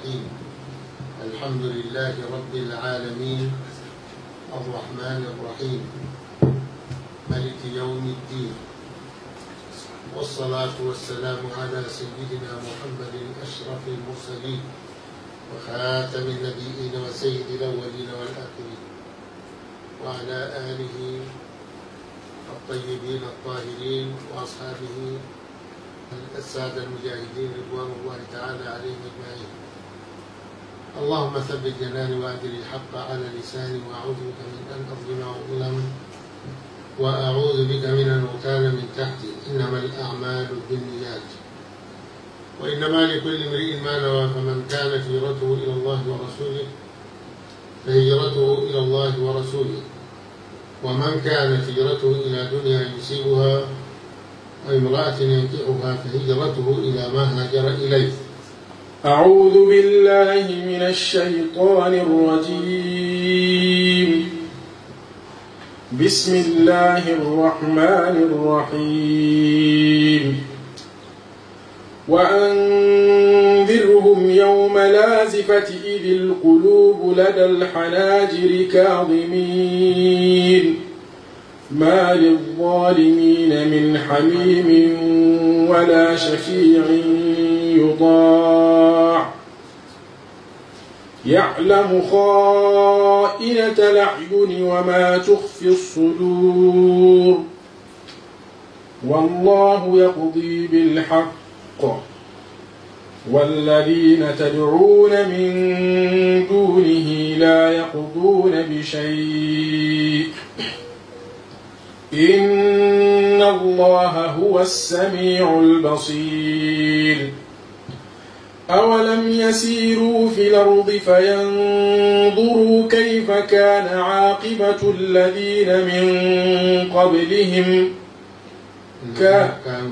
الرحيم الحمد لله رب العالمين الرحمن الرحيم ملك يوم الدين والصلاة والسلام على سيدنا محمد أشرف المرسلين وخاتم النبيين وسيد الأولين والآخرين وعلى آله الطيبين الطاهرين وأصحابه السادة المجاهدين رضوان الله تعالى عليهم أجمعين اللهم ثبت جناني وأدر الحق على لساني وأعوذ بك من أن أظلم وأظلم وأعوذ بك من أن أغتال من تحتي إنما الأعمال بالنيات وإنما لكل امرئ ما نوى فمن كانت هجرته إلى الله ورسوله فهجرته إلى الله ورسوله ومن كانت هجرته إلى دنيا يصيبها وامرأة ينكحها فهجرته إلى ما هاجر إليه أعوذ بالله من الشيطان الرجيم بسم الله الرحمن الرحيم وأنذرهم يوم لازفة إذ القلوب لدى الحناجر كاظمين ما للظالمين من حميم ولا شفيع يطاع يعلم خائنة الأعين وما تخفي الصدور والله يقضي بالحق والذين تدعون من دونه لا يقضون بشيء إن الله هو السميع البصير أولم يسيروا في الأرض فينظروا كيف كان عاقبة الذين من قبلهم كان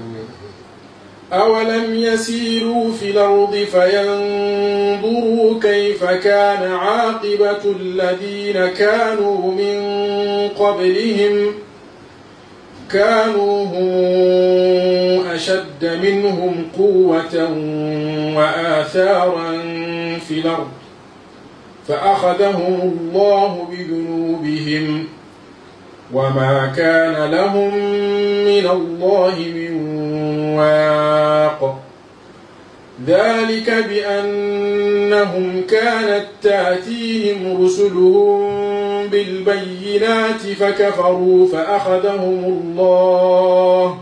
أولم يسيروا في الأرض فينظروا كيف كان عاقبة الذين كانوا من قبلهم كانوا هم أشد منهم قوة وآثارا في الأرض فأخذهم الله بذنوبهم وما كان لهم من الله من واق ذلك بأنهم كانت تأتيهم رسلهم بالبينات فكفروا فأخذهم الله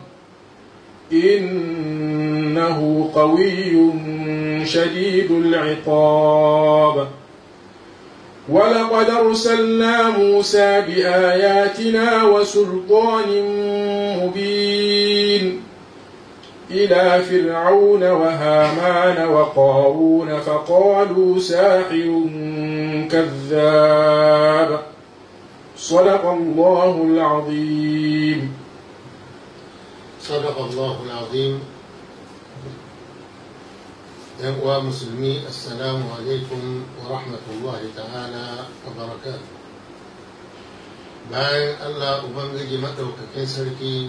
إنه قوي شديد العقاب ولقد أرسلنا موسى بآياتنا وسلطان مبين إلى فرعون وهامان وقارون فقالوا ساحر كذاب صدق الله العظيم صدق الله العظيم يا مسلمي السلام عليكم ورحمة الله تعالى وبركاته bayan Allah Ubangiji maɗaukakin sarki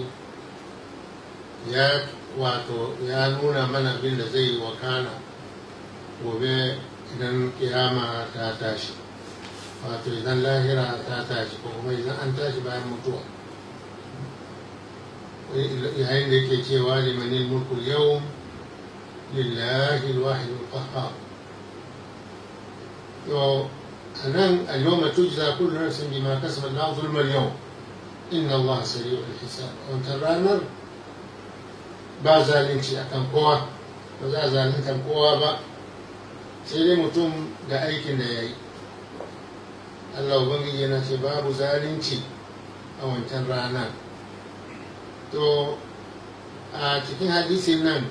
ya wato ya nuna mana abin da zai wakana gobe idan kiyama ta tashi wato idan lahira ta tashi ko kuma idan an tashi bayan mutuwa yayin da yake cewa limanin mulkul yau lillahi alwahid alqahhar yo anan al-yawma tujza kullu nafsin bima kasabat la zulma al-yawm inna Allah sari'ul hisab wannan ranar ba zalunci akan kowa ba za a zalunta kowa ba sai dai mutum da aikin da ya yi Allah Ubangiji yana ce babu zalunci a wancan rana to a cikin hadisin nan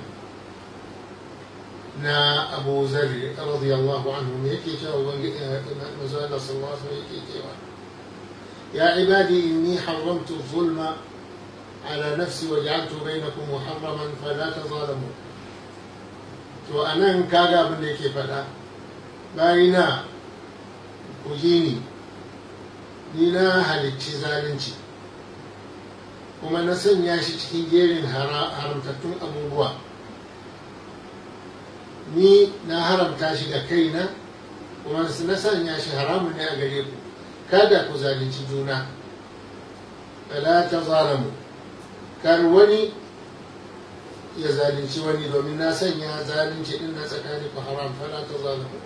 na abu zarri radiyallahu anhu ne yake cewa Ubangiji mazu Allah sallallahu alaihi yake cewa ya ibadi inni haramtu zulma على نفسي وجعلت بينكم محرما فلا تظالموا to a nan kaga abin da yake faɗa bayina ku ji ni ni na halicci zalunci kuma na sanya shi cikin jerin haramtattun abubuwa ni na haramta shi ga kaina kuma na sanya shi haramun ne a gare ku kada ku zalunci juna fala ta zalamu kar wani ya zalunci wani domin na sanya zalunci din na tsakanin ku haram fala ta zalamu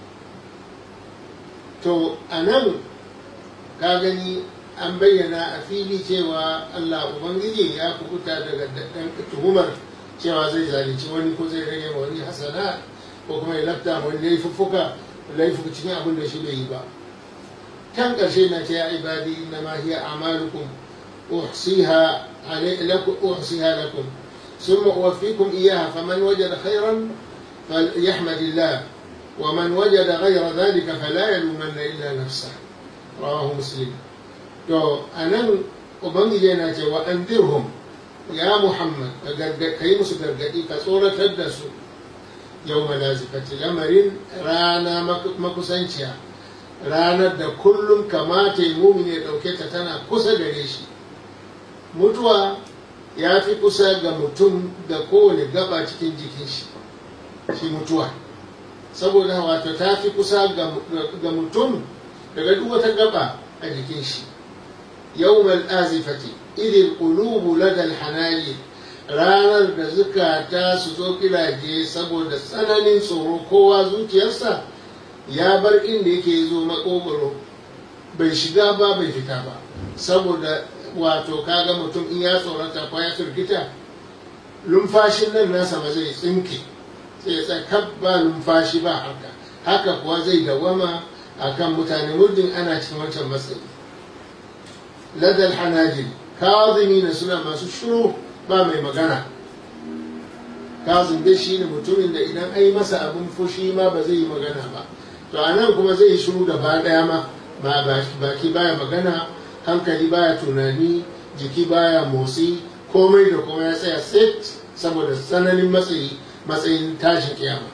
to a nan ka gani an bayyana a fili cewa Allah Ubangiji ya kubuta daga tuhumar cewa zai zalunci wani ko zai rage ma wani hasana ko kuma ya lafta wani laifuffuka laifuka cikin abin da shi bai yi ba kan ƙarshe na ce ya ibadi na ma hiya amalukum uhsiha lakum uhsiha lakum ثم أوفيكم إياها فمن وجد خيرا فليحمد الله ومن وجد غير ذلك فلا يلومن إلا نفسه رواه مسلم to a nan ubangiji yana cewa an dirhum ya muhammad ka yi musu gargaɗi ka tsoratar da su yau malazifati lamarin rana makusanciya ranar da kullum kamata yi mumini ya ɗauke ta tana kusa gare shi mutuwa ya fi kusa ga mutum da kowane gaba cikin jikin shi shi mutuwa saboda wato ta fi kusa ga mutum daga duk wata gaba a jikin shi يوم الآزفة إذ القلوب لدى الحناجر ranar da zukata su zo kilaje saboda tsananin tsoro kowa zuciyarsa ya bar inda yake zo makogoro bai shiga ba bai fita ba saboda wato kaga mutum in ya tsorata ko ya firgita lumfashin nan nasa ba zai tsinke sai ya tsakar ba lumfashi ba haka haka kuwa zai dawama akan mutane muddin ana cikin wancan matsayi لدى الحناجر كاظمين suna masu shiru ba mai magana kazim dai shine mutumin da idan ai masa abin fushi ma ba zai yi magana ba to a nan kuma zai yi shiru gaba daya ma ba baki baya magana hankali baya tunani jiki baya motsi komai da kuma ya tsaya set saboda tsananin matsayi matsayin tashin kiyama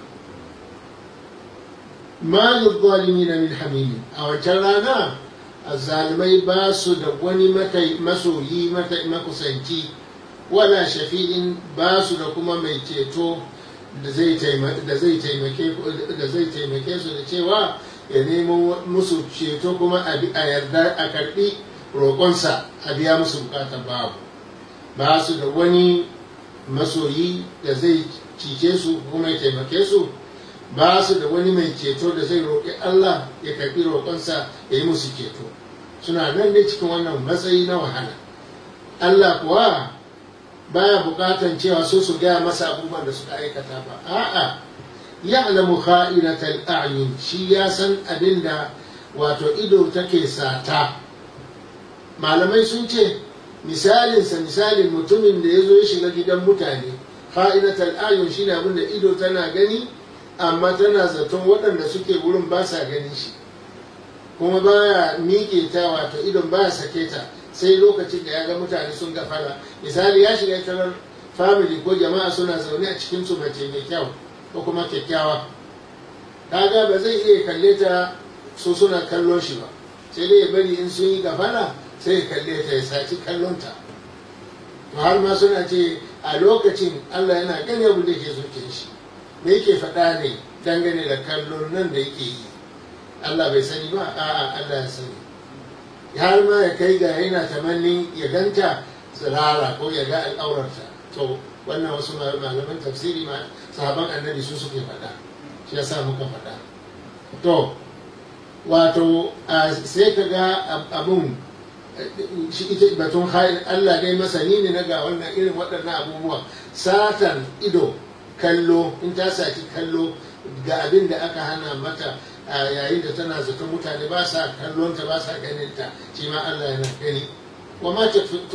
ma na min hamimi a wancan rana azzalimai ba su da wani masoyi makusanci wala shafi'in ba su da kuma mai ceto da zai taimake su da cewa ya nemo musu ceto kuma a yarda a karbi roƙonsa a biya musu bukatar babu ba su da wani masoyi da zai cice su kuma ya taimake su ba su da wani mai ceto da zai roƙi Allah ya karɓi roƙonsa ya yi musu ceto suna nan ne cikin wannan matsayi na wahala Allah kuwa baya buƙatan cewa su su gaya masa abubuwan da suka aikata ba a'a ya'lamu kha'inatal a'yun shi ya san abin da wato ido take sata malamai sun ce misalinsa misalin mutumin da ya zo ya shiga gidan mutane kha'inatal a'yun shine abin da ido tana gani amma tana zaton waɗanda suke wurin ba sa ganin shi kuma baya miƙe ta wato idon baya sake ta sai lokacin da ya ga mutane sun gafara misali ya shiga tarar family ko jama'a suna zaune a cikin su mace mai kyau ko kuma kyakkyawa kaga ba zai iya kalle ta su suna kallon shi ba sai dai ya bari in sun yi gafara sai ya kalle ta ya saci kallon ta to har ma suna ce a lokacin Allah yana gani abin da ke zuciyar shi me yake faɗa ne dangane da kallon nan da yake yi Allah bai sani ba a'a Allah ya sani har ma ya kai ga yana tamannin ya ganta tsirara ko ya ga al'aurarta to wannan wasu malaman tafsiri ma sahaban annabi su suke faɗa shi yasa muka faɗa to wato sai ka ga abun shi ita batun Allah dai masani ne na ga wannan irin waɗannan abubuwa satan ido kallo in ta saki kallo ga abin da aka hana mata a yayin da tana zaton mutane ba sa kallonta ba sa ganin ta shi ma Allah yana gani wa ma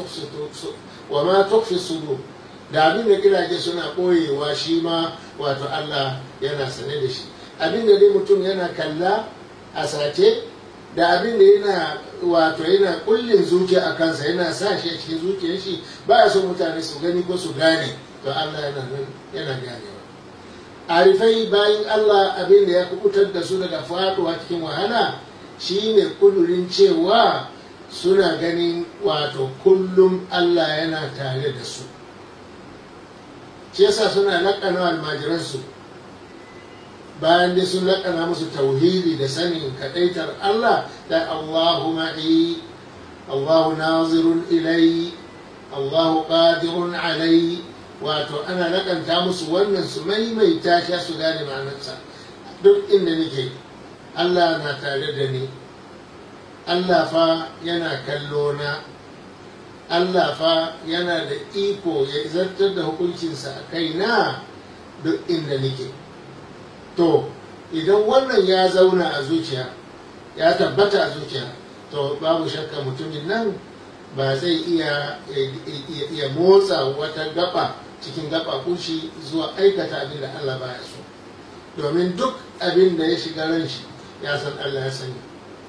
tukfi sudur da abin da gidaje suna ɓoyewa shi ma wato Allah yana sane da shi abin da dai mutum yana kalla a sace da abin da yana wato yana kullin zuciya a kansa yana sa shi a cikin zuciyar shi ba ya so mutane su gani ko su gane to Allah yana nan yana ganewa arifai bayan Allah abin da ya kubutar da su daga faduwa cikin wahala shine kudurin cewa suna ganin wato kullum Allah yana tare da su shi yasa suna laƙana almajiransu bayan dai sun laƙana musu tauhidi da sanin kaɗaitar Allah da Allahu ma'i Allahu nazirun ilai Allahu qadirun alai wato ana laƙanta musu wannan su maimaita shi su gane ma'anarsa duk inda nake Allah na tare da ni Allah fa yana kallo na Allah fa yana da iko ya zartar da hukuncinsa a kaina duk inda nake to idan wannan ya zauna a zuciya ya tabbata a zuciya to babu shakka mutumin nan ba zai iya ya motsa wata gaba cikin gaba kushi zuwa aikata abin da Allah baya so domin duk abin da ya shiga ran shi ya san Allah ya sani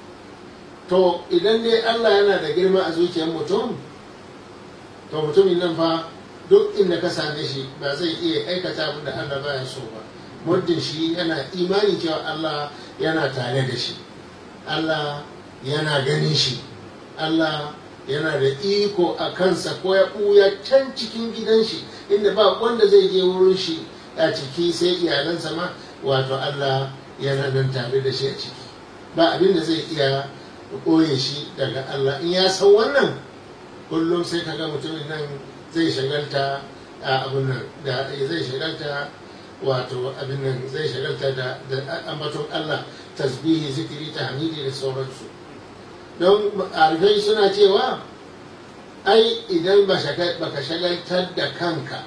to idan dai Allah yana da girma a zuciyar mutum to mutumin nan fa duk inda ka same shi ba zai iya aikata abin da Allah baya so ba muddin shi yana imani cewa Allah yana tare da shi Allah yana ganin shi Allah yana da iko a kansa ko ya ɓuya can cikin gidan shi inda ba wanda zai je wurin shi a ciki sai iyalansa ma wato Allah yana nan tare da shi a ciki ba abin da zai iya ɓoye shi daga Allah in ya san wannan kullum sai kaga mutumin nan zai shagalta a abin nan da zai shagalta wato abin nan zai shagalta da ambaton Allah tasbihi zikiri tahmidi da sauransu don arifai suna cewa ai idan baka shagaltar da kanka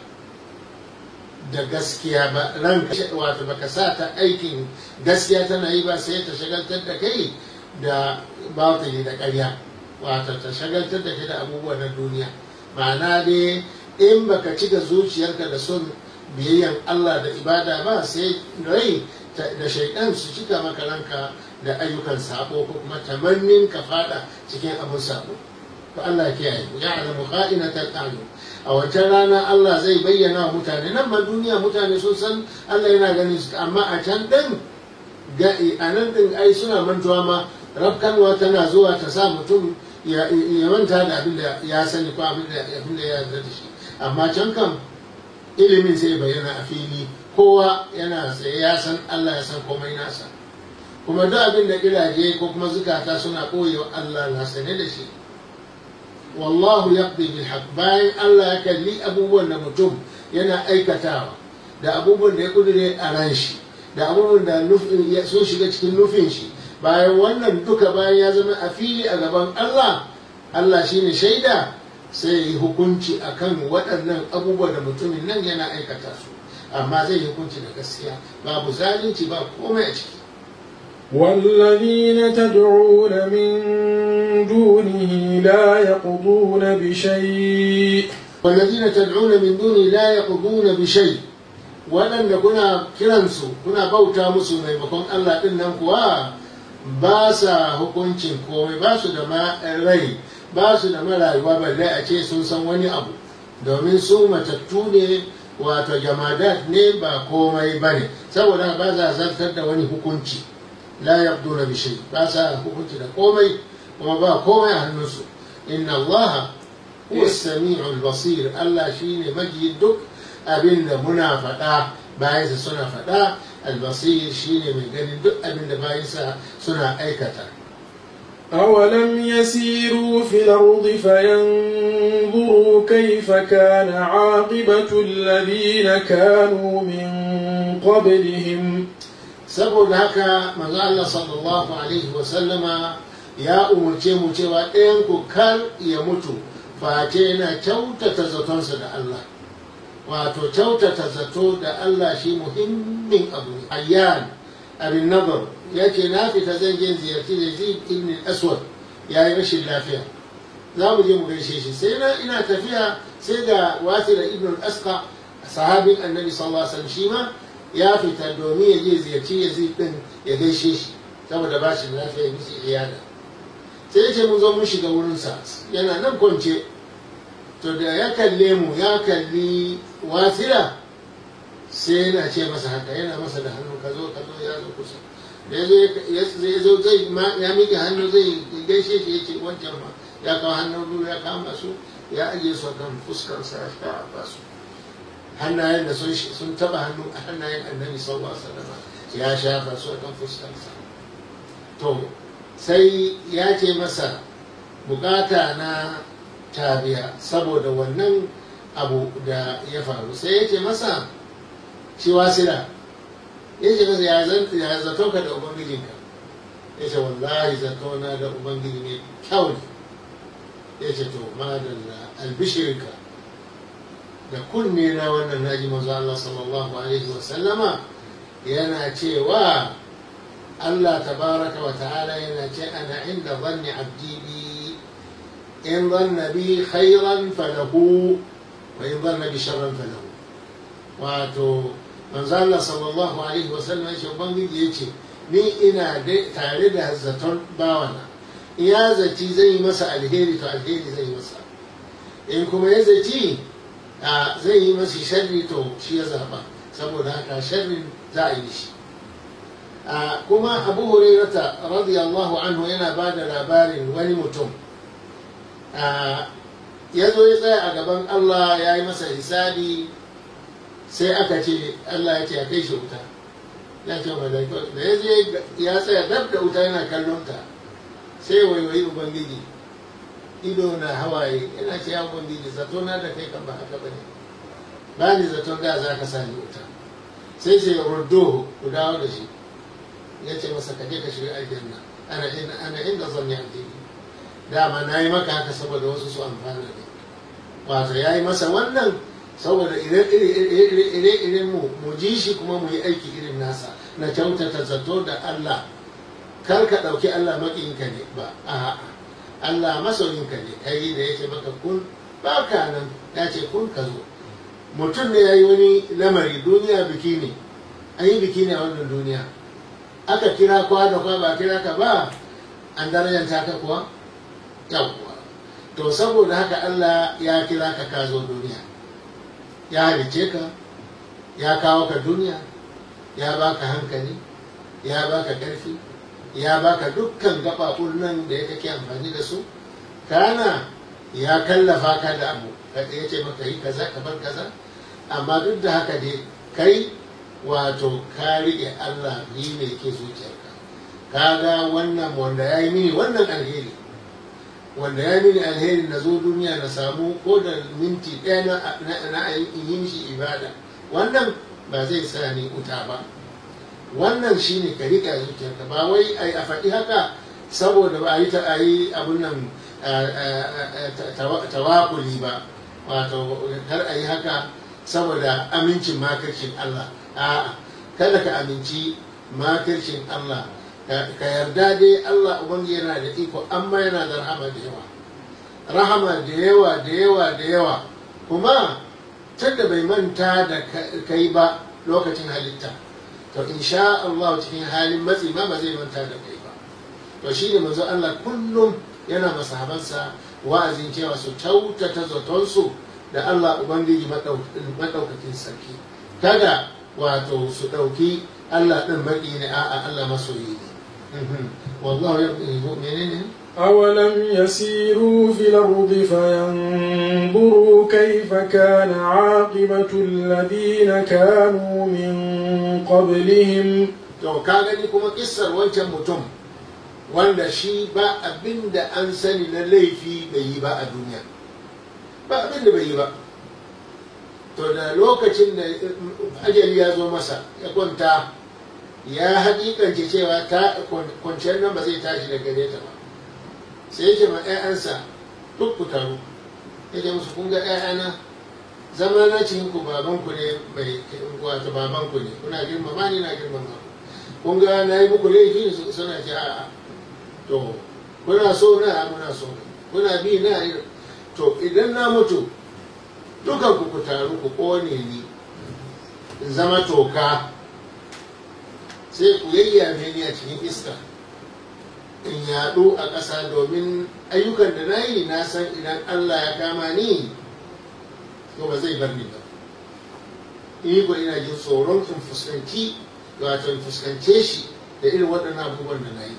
da gaskiya ba ranka wato baka sa ta aikin gaskiya tana yi ba sai ta shagaltar da kai da batili da ƙarya wato ta shagaltar da kai da abubuwa na duniya ma'ana dai in baka cika zuciyarka da son biyayyan Allah da ibada ba sai rai da shaidan su cika maka ranka da ayyukan sabo ko kuma tamannin ka fada cikin abin sabo to Allah ya kiyaye ya alamu kha'inatal a'yun a wancan rana Allah zai bayyana wa mutane nan ba duniya mutane sun san Allah yana ganin su amma a can din ga a nan din ai suna mantuwa ma rafkanwa tana zuwa ta sa mutum ya manta da abin da ya sani ko abin da ya yarda da shi amma can kam ilimin sai bayyana a fili kowa yana tsaye ya san Allah ya san komai nasa kuma duk abin da gidaje ko kuma zukata suna koyewa Allah na sane da shi wallahu yaqdi bil haqq bayan Allah ya kalli abubuwan da mutum yana aikatawa da abubuwan da ya kudure a ran shi da abubuwan da sun shiga cikin nufin shi bayan wannan duka bayan ya zama a fili a gaban Allah Allah shine shaida sai yi hukunci akan waɗannan abubuwa da mutumin nan yana aikata su amma zai yi hukunci da gaskiya babu zalunci ba komai a ciki والذين تدعون من دونه لا يقضون بشيء والذين تدعون من دونه لا يقضون بشيء waɗanda kuna kiransu kuna bauta musu maimakon Allah ɗin nan kuwa ba sa hukuncin komai ba su da rai ba su da marayuwa balle a ce sun san wani abu domin su matattu ne wato jamadat ne ba komai ba ne saboda ba za zartar da wani hukunci la yabduna bi shay ba sa hukunci da komai kuma ba komai a hannunsu inna allaha huwa sami'ul basir Allah shine maji duk abin da muna faɗa bayansa suna faɗa albasir shine mai ganin duk abin da bayansa suna aikata أولم يسيروا في الأرض فينظروا كيف كان عاقبة الذين كانوا من قبلهم saboda haka manzo Allah sallallahu alaihi wa sallama ya umurce mu cewa ɗayan ku kar ya mutu face yana kyautata zatonsa da Allah wato kyautata zato da Allah shi muhimmin abu ne ayyan abin nazar ya ce na fita zan je ziyarci Yazid ibn Aswad ya yi rashin lafiya za mu je mu gaishe shi sai na ina tafiya sai ga wasila ibn Asqa sahabin annabi sallallahu alaihi wasallam shi ma ya fita domin ya je ziyarci Yazid din ya gaishe shi saboda ba shi lafiya misi iyada sai ya ce mun zo mun shiga wurinsa yana nan kwance to da ya kalle mu ya kalli wasila sai yana ce masa haka yana masa da hannu ka zo ka zo ya zo kusa da ya zo zai ya miƙe hannu zai gaishe shi ya ce wancan ma ya kawo hannun biyu ya kama su ya ajiye su kan fuskarsa ya shafa su hannayen da sun taba hannu a hannayen annabi sallallahu alaihi wasallam ya shafa su a kan fuskarsa to sai ya ce masa bukata na tabiya saboda wannan abu da ya faru sai ya ce masa shi wasila ya ce masa ya zato ka da ubangijinka ya ce wallahi zato na da ubangiji ne kyau ne ya ce to madalla albishirinka da kunne na wannan naji manzo Allah sallallahu alaihi wa sallama yana cewa Allah tabaraka wa ta'ala yana ce ana inda zanni abdi bi in zanna bi khairan falahu wa in zanna bi sharran falahu wato manzo Allah sallallahu alaihi wa sallam ya ce ubangiji ya ce ni ina tare da zaton bawana ya zaci zai yi masa alheri to alheri zai yi masa in kuma ya zaci zai yi masa sharri to shi ya zaba saboda haka sharrin za a yi shi kuma abu hurairata radiyallahu anhu yana ba da labarin wani mutum ya zo ya tsaya a gaban allah ya yi masa hisabi sai aka ce allah ya ce a kai shi wuta ya ce malaiko da ya je ya tsaya dab da wuta yana kallon ta sai waiwayi ubangiji ido na hawaye yana ce ya ubangiji zato na da kai kan ba haka bane ba ni zaton da za ka sani wuta sai ce ruddo ku dawo da shi ya ce masa ka je ka shiga aljanna ana inda ana inda zan yi addini dama na yi maka haka saboda wasu su amfana ne wato ya yi masa wannan saboda ire-iren mu mu ji shi kuma mu yi aiki irin nasa na kyautata zato da Allah kar ka ɗauki Allah maƙinka ne ba a'a Allah masoyinka ne kai da yake maka kun ba ka nan ya ce kun ka zo mutum ne ya yi wani lamari duniya biki ne an yi biki ne a wannan duniya aka kira kwa da kwa ba kira ka ba an darajanta ka kuwa yawwa to saboda haka Allah ya kira ka ka zo duniya ya halice ka ya kawo ka duniya ya baka hankali ya baka ƙarfi ya baka dukkan gaɓaɓun nan da ya kake amfani da su kana ya kallafa ka da abu ya ce maka yi kaza ka bar kaza amma duk da haka dai kai wato ka riƙe Allah yi ne yake zuciyarka kaga wannan wanda ya yi mini wannan alheri wanda ya mini alheri na zo duniya na samu ko da minti ɗaya na yi mishi ibada wannan ba zai sa ni wuta ba wannan shine ka riƙa zuciyarka ba wai a faɗi haka saboda ba a yi ta a yi abun nan tawakuli ba wato kar a yi haka saboda amincin makircin Allah a'a kada ka aminci makircin Allah ka yarda dai Allah ubangi yana da iko amma yana da rahama da yawa rahama da yawa da yawa da yawa kuma tunda bai manta da kai ba lokacin halitta to insha Allah cikin halin matsi ma ba zai manta da kai ba to shi ne manzo Allah kullum yana masahabansa wa'azin cewa su kyautata zatonsu da Allah Ubangiji maɗaukakin sarki kada wato su ɗauki Allah ɗin baƙi ne a'a Allah masoyi ne wallahu ya menene أولم يسيروا في الأرض فينظروا كيف كان عاقبة الذين كانوا من قبلهم to ka gani kuma kissar wancan mutum wanda shi ba abin da an sani na laifi bai yi ba a duniya ba abin da bai yi ba to da lokacin da ajali ya zo masa ya kwanta ya haƙiƙance cewa ta kwanciyar nan ba zai tashi da gare ta ba sai yake ma 'ya'yansa duk ku taru ya ce musu kun ga 'ya'yana zama na cikin ku babanku ne mai wato babanku ne kuna girmama ni na girmama ku kun ga na yi muku laifi suna ce a'a to kuna so na muna so kuna bi na to idan na mutu dukan ku ku taru ku kone ni in zama toka sai ku yayyame ni a cikin iska in yaɗu a ƙasa domin ayyukan da na yi na san idan Allah ya kama ni to ba zai bar ni ba ni ko ina jin tsoron in fuskanci wato in fuskance shi da irin waɗannan abubuwan da na yi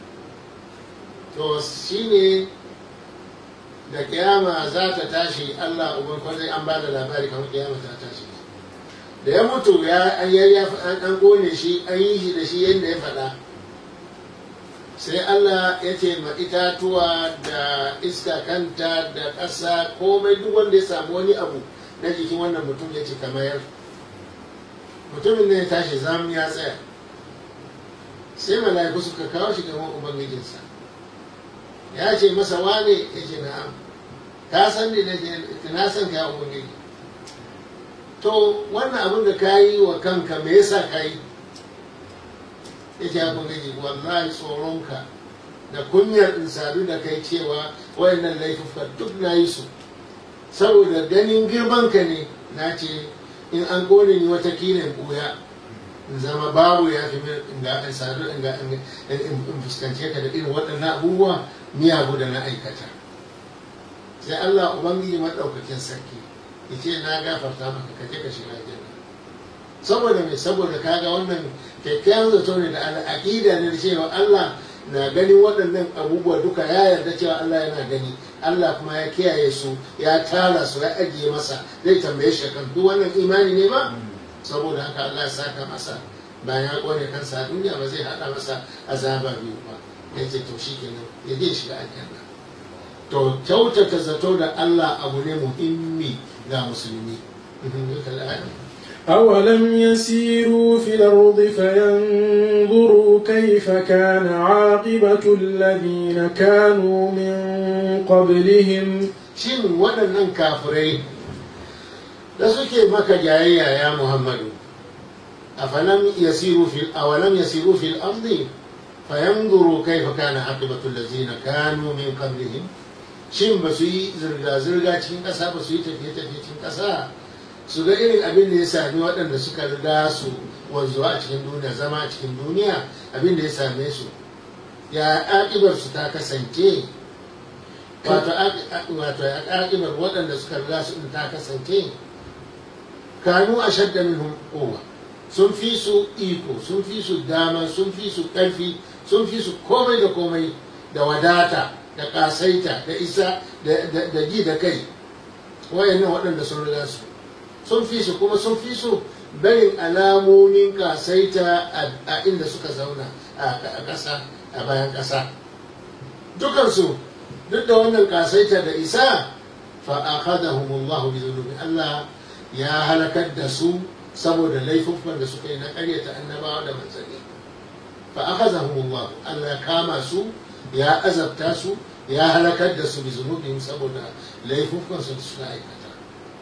to shi ne da kiyama za ta tashi Allah uban kwanai an ba da labari kamar kiyama ta tashi da ya mutu ya an kone shi an yi shi da shi yadda ya faɗa sai Allah ya ce ma itatuwa da iska kanta da ƙasa komai duk wanda ya samu wani abu na jikin wannan mutum ya ce kamar mutumin ne ya tashi zamu ya tsaya sai mala'iku suka kawo shi gaban ubangijinsa ya ce masa wane ya ce na'am ka san ni na san ka ubangiji to wannan abin da ka yi wa kanka me yasa ka yi ya ce ubangiji wallahi tsoronka da kunyar in sadu da kai cewa wayannan laifuka duk na yi su saboda ganin girmanka ne na ce in an kone ni wata in buya in zama babu ya fi in ga in sadu in ga in fuskance ka da irin waɗannan abubuwa miyagu da na aikata sai Allah ubangiji maɗaukakin sarki ya ce na gafarta maka ka je ka shiga aljanna saboda me saboda kaga wannan kyakkyawan zato ne da aƙida ne da cewa Allah na ganin waɗannan abubuwa duka ya yarda cewa Allah yana gani Allah kuma ya kiyaye su ya tara su ya ajiye masa zai tambaye shi kan duk wannan imani ne ba saboda haka Allah ya saka masa bayan ya kone kansa a duniya ba zai hada masa azaba biyu ba ya ce to shi kenan ya je shiga aljanna to kyautata zato da Allah abu ne muhimmi ga musulmi أولم يسيروا في الأرض فينظروا كيف كان عاقبة الذين كانوا من قبلهم shin waɗannan kafirai da suke maka jayayya ya muhammadu afalam yasiru fil awalam yasiru fil ardi fayanzuru kaifa kana aqibatu allazina kanu min qablihim shin ba su yi zirga zirga cikin ƙasa ba su yi tafiye tafiye cikin ƙasa su ga irin abin da ya sami waɗanda suka riga su wanzuwa a cikin duniya zama a cikin duniya abin da ya same su ya aƙibar su ta kasance wato aƙibar waɗanda suka riga su ta kasance kanu a shadda minhum kowa sun fi su iko sun fi su dama sun fi su ƙarfi sun fi su komai da komai da wadata da ƙasaita da isa da ji da kai wayannan waɗanda sun riga su sun fi su kuma sun fi su barin alamomin kasaita a inda suka zauna a ƙasa a bayan ƙasa dukansu duk da wannan kasaita da isa fa akhadahumullahu bi dhunubi Allah ya halakar da su saboda laifukan da suka yi na ƙaryata annabawa da manzanni fa akhadahumullahu Allah ya kama su ya azabta su ya halakar da su bi zunubihim saboda laifukan su da suka aikata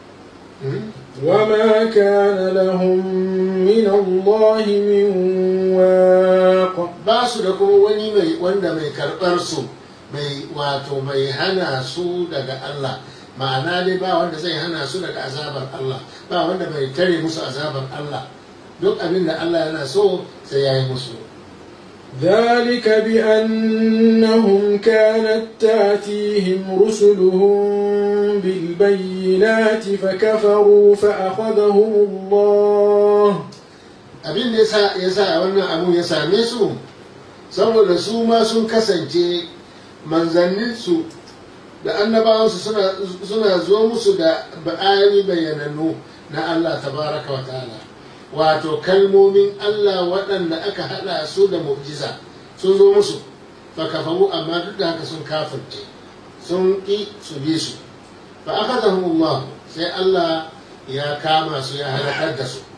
وما كان لهم من الله من واق ba su da kuma wani mai wanda mai karɓar su mai wato mai hana su daga Allah ma'ana dai ba wanda zai hana su daga azabar Allah ba wanda mai tare musu azabar Allah duk abin da Allah yana so sai ya yi musu ذلك بأنهم كانت تاتيهم رسلهم بالبينات فكفروا فأخذهم الله abin da ya sa wannan abu ya same su saboda su ma sun kasance manzanninsu da annabawansu suna zo musu da ba'ani bayyanannu na Allah tabaraka wa ta'ala wato kalmomin Allah waɗanda aka haɗa su da mu'jiza sun zo musu fa kafaru amma duk da haka sun kafirce sun ƙi su bi su fa akhadahumullah sai Allah ya kama su ya halakar da su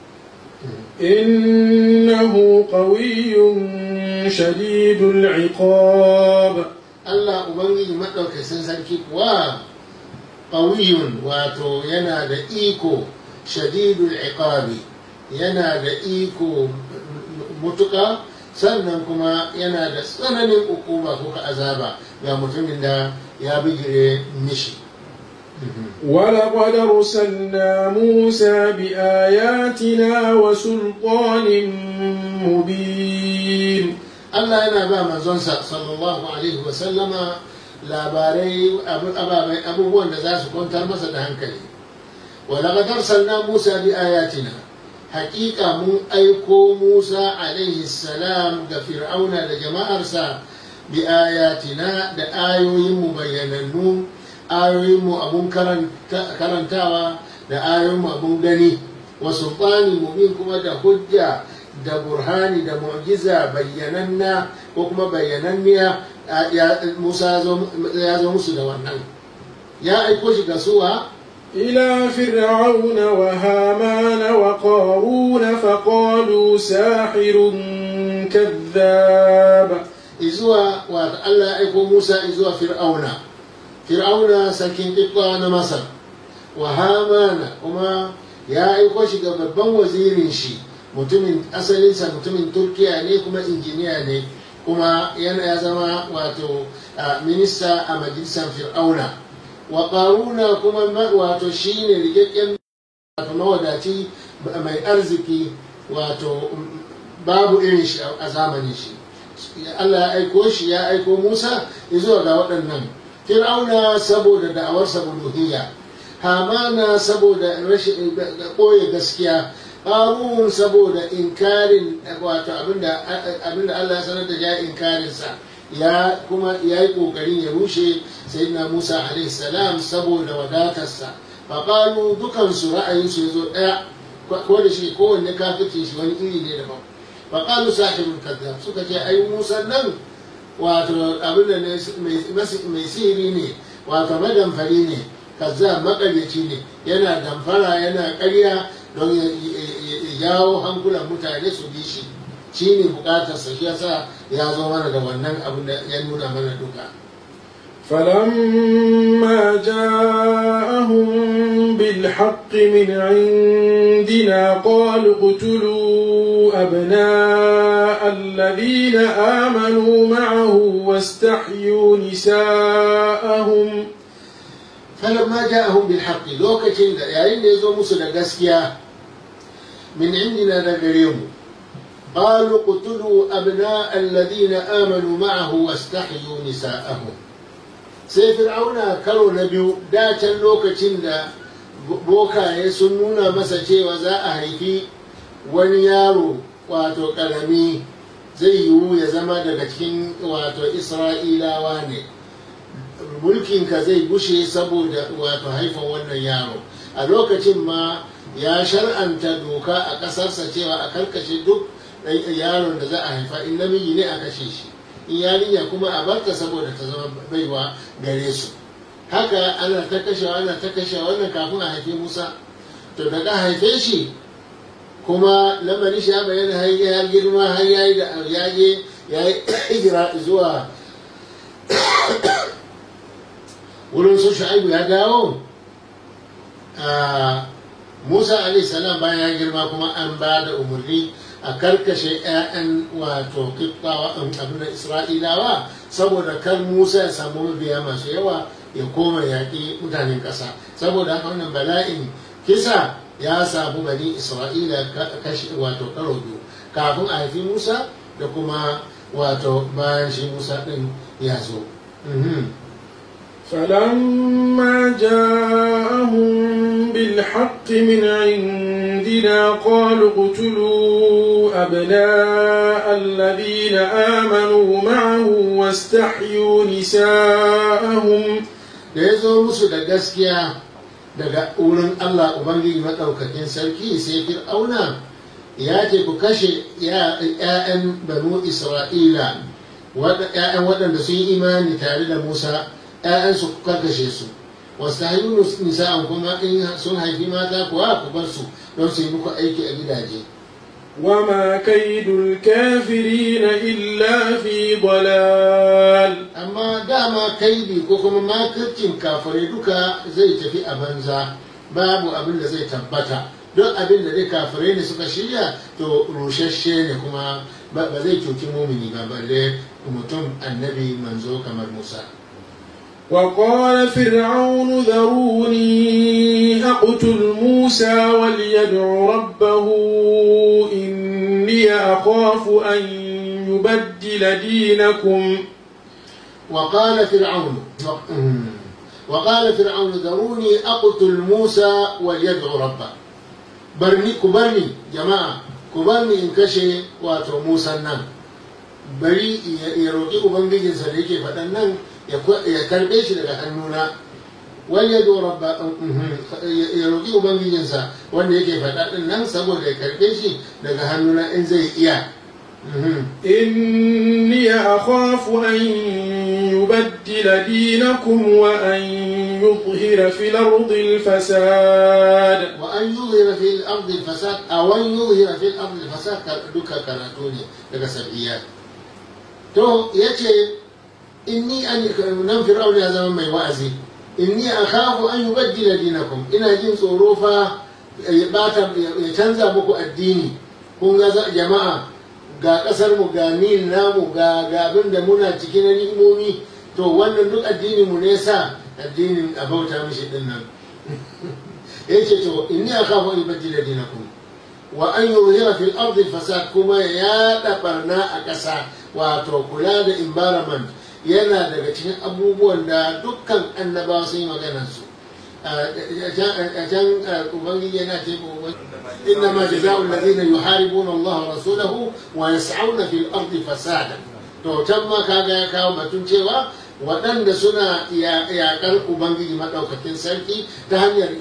إنه قوي شديد العقاب Allah Ubangiji maɗaukacin sarki kuwa ƙawiyun wato yana da iko shadidul iqabi yana da iko mutuƙa sannan kuma yana da tsananin hukuma ko ka azaba ga mutumin da ya bigire mishi ولقد أرسلنا موسى بآياتنا وسلطان مبين Allah yana ba manzonsa sallallahu alaihi wa sallama labarai ababai abubuwan da za su kwantar masa da hankali ولقد أرسلنا موسى بآياتنا حقيقة من أيكو موسى عليه السلام دا فرعون دا جماعة أرسا بآياتنا دا آيوين مبيننون آيوين أبون كرنتاوا دا آيوين أبون غني wa sultani mubin kuma da hujja da burhani da mu'jiza bayyananna ko kuma bayyananniya Musa ya zo musu da wannan ya aiko shi ga suwa إلى فرعون وهامان وقارون فقالوا ساحر كذاب izuwa wa Allah ya aiko Musa izuwa Fir'auna Fir'auna sarkin Qibta na Masar wa Hamana kuma ya aiko shi ga babban wazirin shi mutumin asalinsa mutumin Turkiya ne kuma injiniya ne kuma yana ya zama wato minista a majalisar Fir'auna wa Qaruna kuma wato shine rikakken wato mawadaci mai arziki wato babu irin shi a zamanin shi Allah ya aiko shi ya aiko Musa zuwa ga waɗannan Fir'auna saboda da'awarsa uluhiyya Hamana saboda rashin ɓoye gaskiya Harun saboda inkarin wato abinda abinda Allah ya sanar da ya inkarin sa ya kuma ya yi ƙoƙarin ya rushe sayyidina Musa alaihi salam saboda wadatarsa faƙalu dukansu ra'ayinsu ya zo ɗaya ko da shi kowanne kafirce shi wani iri ne daban faƙalu sahibul kazzab suka ce ai musa nan wato abin da ne mai sihiri ne wato madamfari ne kazzab maƙaryaci ne yana damfara yana ƙarya don ya jawo hankulan mutane su bi shi shi ne buƙatarsa shi yasa ya zo mana da wannan abin da ya nuna mana duka فلما جاءهم بالحق من عندنا قالوا اقتلوا أبناء الذين آمنوا معه واستحيوا نساءهم فلما جاءهم بالحق لوكتين يعني يزو مسل قسكيا من عندنا نقريهم قالوا اقتلوا أبناء الذين آمنوا معه واستحيوا نساءهم sai fir'auna karo na biyu dacen lokacin da bokaye sun nuna masa cewa za a haifi wani yaro wato karami zai yiwu ya zama daga cikin wato isra'ilawa ne mulkinka zai gushe saboda wato haifan wannan yaro a lokacin ma ya shar'anta doka a ƙasarsa cewa a karkashe duk yaron da za a haifa in namiji ne a kashe shi in yarinya kuma a barta saboda ta zama baiwa gare su haka ana ta kashewa ana ta kashewa wannan kafin a haife musa to daga haife shi kuma lamarin shi ya bayyana har ya girma har ya yi da yage ya yi hijira zuwa wurin su shu'aibu ya dawo musa alaihi salam bayan ya girma kuma an ba da umarni a karkashe 'ya'yan wato kiftawa abin isra'ilawa saboda kar musa ya samu mabiya masu yawa ya koma yaƙi mutanen ƙasa saboda haka wannan bala'in kisa ya samu bani isra'ila kashi wato karo biyu kafin a haifi musa da kuma wato bayan shi musa ɗin ya zo فلما جاءهم بالحق من عندنا قالوا اقتلوا أبناء الذين آمنوا معه واستحيوا نساءهم da ya zo musu da gaskiya daga wurin Allah Ubangiji maɗaukakin sarki sai fir'auna ya ce ku kashe ‘ya'yan banu Isra'ila ‘ya'yan waɗanda sun yi imani tare da Musa ‘ya'yansu ku karkashe su wasu haihu nisa'an kuma in sun haifi mata kuwa ku bar su don su yi muku aiki a gidaje وما كيد الكافرين إلا في ضلال amma dama kaidi ko kuma makircin kafirai duka zai tafi a banza babu abin da zai tabbata don abin da dai kafirai ne suka shirya to rushashe ne kuma ba zai cuci mumini ba balle mutum annabi manzo kamar musa وقال فرعون ذروني أقتل موسى وليدع ربه إني أخاف أن يبدل دينكم وقال فرعون وقال فرعون ذروني أقتل موسى وليدع ربه برني كبرني جماعة كبرني إن كشي واتو موسى النم bari ya roƙi ubangijinsa da yake faɗan nan ya karɓe shi daga hannuna wal yadu rabba ya roki ubangijinsa wanda yake faɗa din nan saboda ya karbe shi daga hannuna in zai iya إني أخاف أن يبدل دينكم وأن يظهر في الأرض الفساد وأن يظهر في الأرض الفساد أو أن يظهر في الأرض الفساد duka karatu ne daga sabiyat to yace inni an nan fir'aun ya zama mai wa'azi inni akhafu an yubaddila dinakum ina jin tsoro fa ya bata ya canza muku addini kun ga jama'a ga kasar mu ga nil namu ga ga abin da muna cikin ni'imomi to wannan duk addini mu ne sa addinin a bauta mishi din nan yace to inni akhafu an yubaddila dinakum wa an yuzhira fil ardi fasad kuma ya da barna a ƙasa wato kula da environment yana daga cikin abubuwan da dukkan annabawa sun yi maganar su a can ubangiji yana ce إنما جزاء الذين يحاربون الله ورسوله ويسعون في الأرض فسادا to can ma kaga ya kawo batun cewa waɗanda suna yaƙar ubangiji maɗaukakin sarki ta hanyar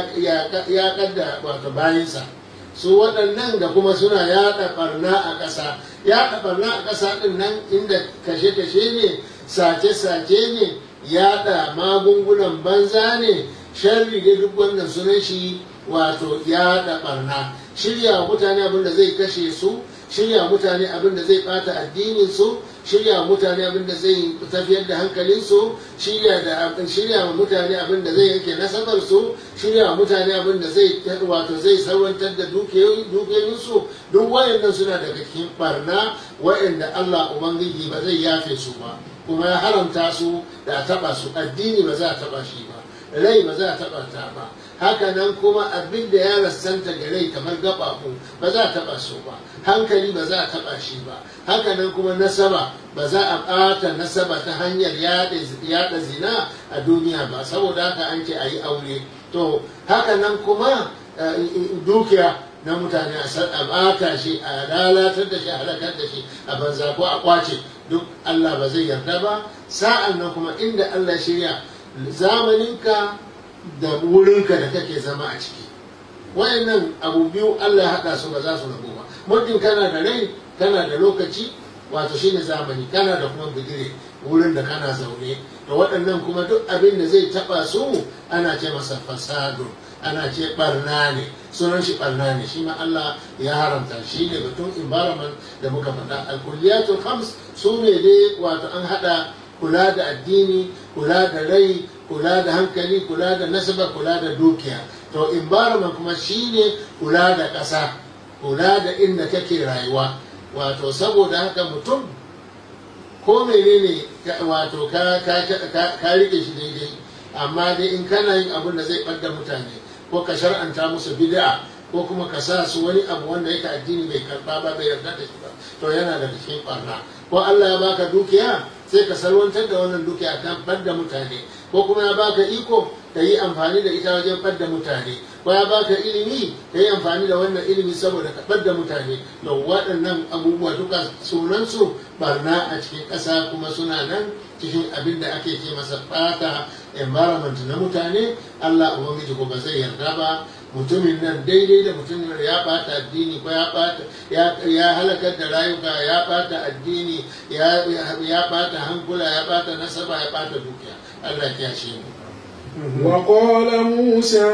yaƙar da wato bayansa su waɗannan da kuma suna yaɗa ɓarna a ƙasa yaɗa ɓarna a ƙasa ɗin nan inda kashe-kashe ne sace-sace ne yaɗa magungunan banza ne sharri da duk wannan sunan shi wato yaɗa ɓarna shirya mutane abin da zai kashe su shirya mutane abin da zai bata addinin su shirya mutane abin da zai tafiyar da hankalin su shirya da shirya mutane abin da zai yake nasabar su shirya mutane abin da zai wato zai sarwantar da dukiyoyin su duk wayannan suna daga cikin barna wayanda Allah ubangiji ba zai yafe su ba kuma ya haramta su da taba su addini ba za a taba shi ba rai ba za a taba ta ba haka nan kuma abin da ya rassanta ga rai kamar gaɓaɓu ba za a taɓa su ba hankali ba za a taɓa shi ba haka nan kuma nasaba ba za a ɓata nasaba ta hanyar yaɗa zina a duniya ba saboda haka an ce a yi aure to haka nan kuma dukiya na mutane a ɓata shi a lalatar da shi a halakar da shi a banza ko a kwace duk Allah ba zai yarda ba sa'an nan kuma inda Allah shirya zamaninka da wurinka da kake zama a ciki wayannan abu biyu Allah ya haɗa su ba za su rabu ba muddin kana da rai kana da lokaci wato shine zamani kana da kuma bigire wurin da kana zaune da waɗannan kuma duk abin da zai taɓa su ana ce masa fasado ana ce barna ne sunan shi barna ne shi ma Allah ya haramta shi ne batun environment da muka faɗa alkulliyatul khams su ne dai wato an haɗa kula da addini kula da rai kula da hankali kula da nasaba kula da dukiya to environment kuma shine kula da ƙasa kula da inda kake rayuwa wato saboda haka mutum ko menene wato ka rike shi daidai amma dai in kana yin abin da zai ɓadda mutane ko ka shar'anta musu bid'a ko kuma ka sa su wani abu wanda yake addini bai karba ba bai yarda da shi ba to yana da cikin ɓarna ko Allah ya baka dukiya sai ka salwantar da wannan dukiya kan ɓadda mutane ko kuma ya baka iko ka yi amfani da ita wajen ɓadda mutane ko ya baka ilimi ka yi amfani da wannan ilimi saboda ka ɓadda mutane da waɗannan abubuwa duka sunansu barna a cikin ƙasa kuma suna nan cikin abin da ake ce masa ɓata environment na mutane Allah ubangiji ko ba zai yarda ba mutumin nan daidai da mutumin da ya ɓata addini ko ya ɓata ya halakar da rayuka ya ɓata addini ya ɓata hankula ya ɓata nasaba ya ɓata dukiya Allah ya shi mu وقال موسى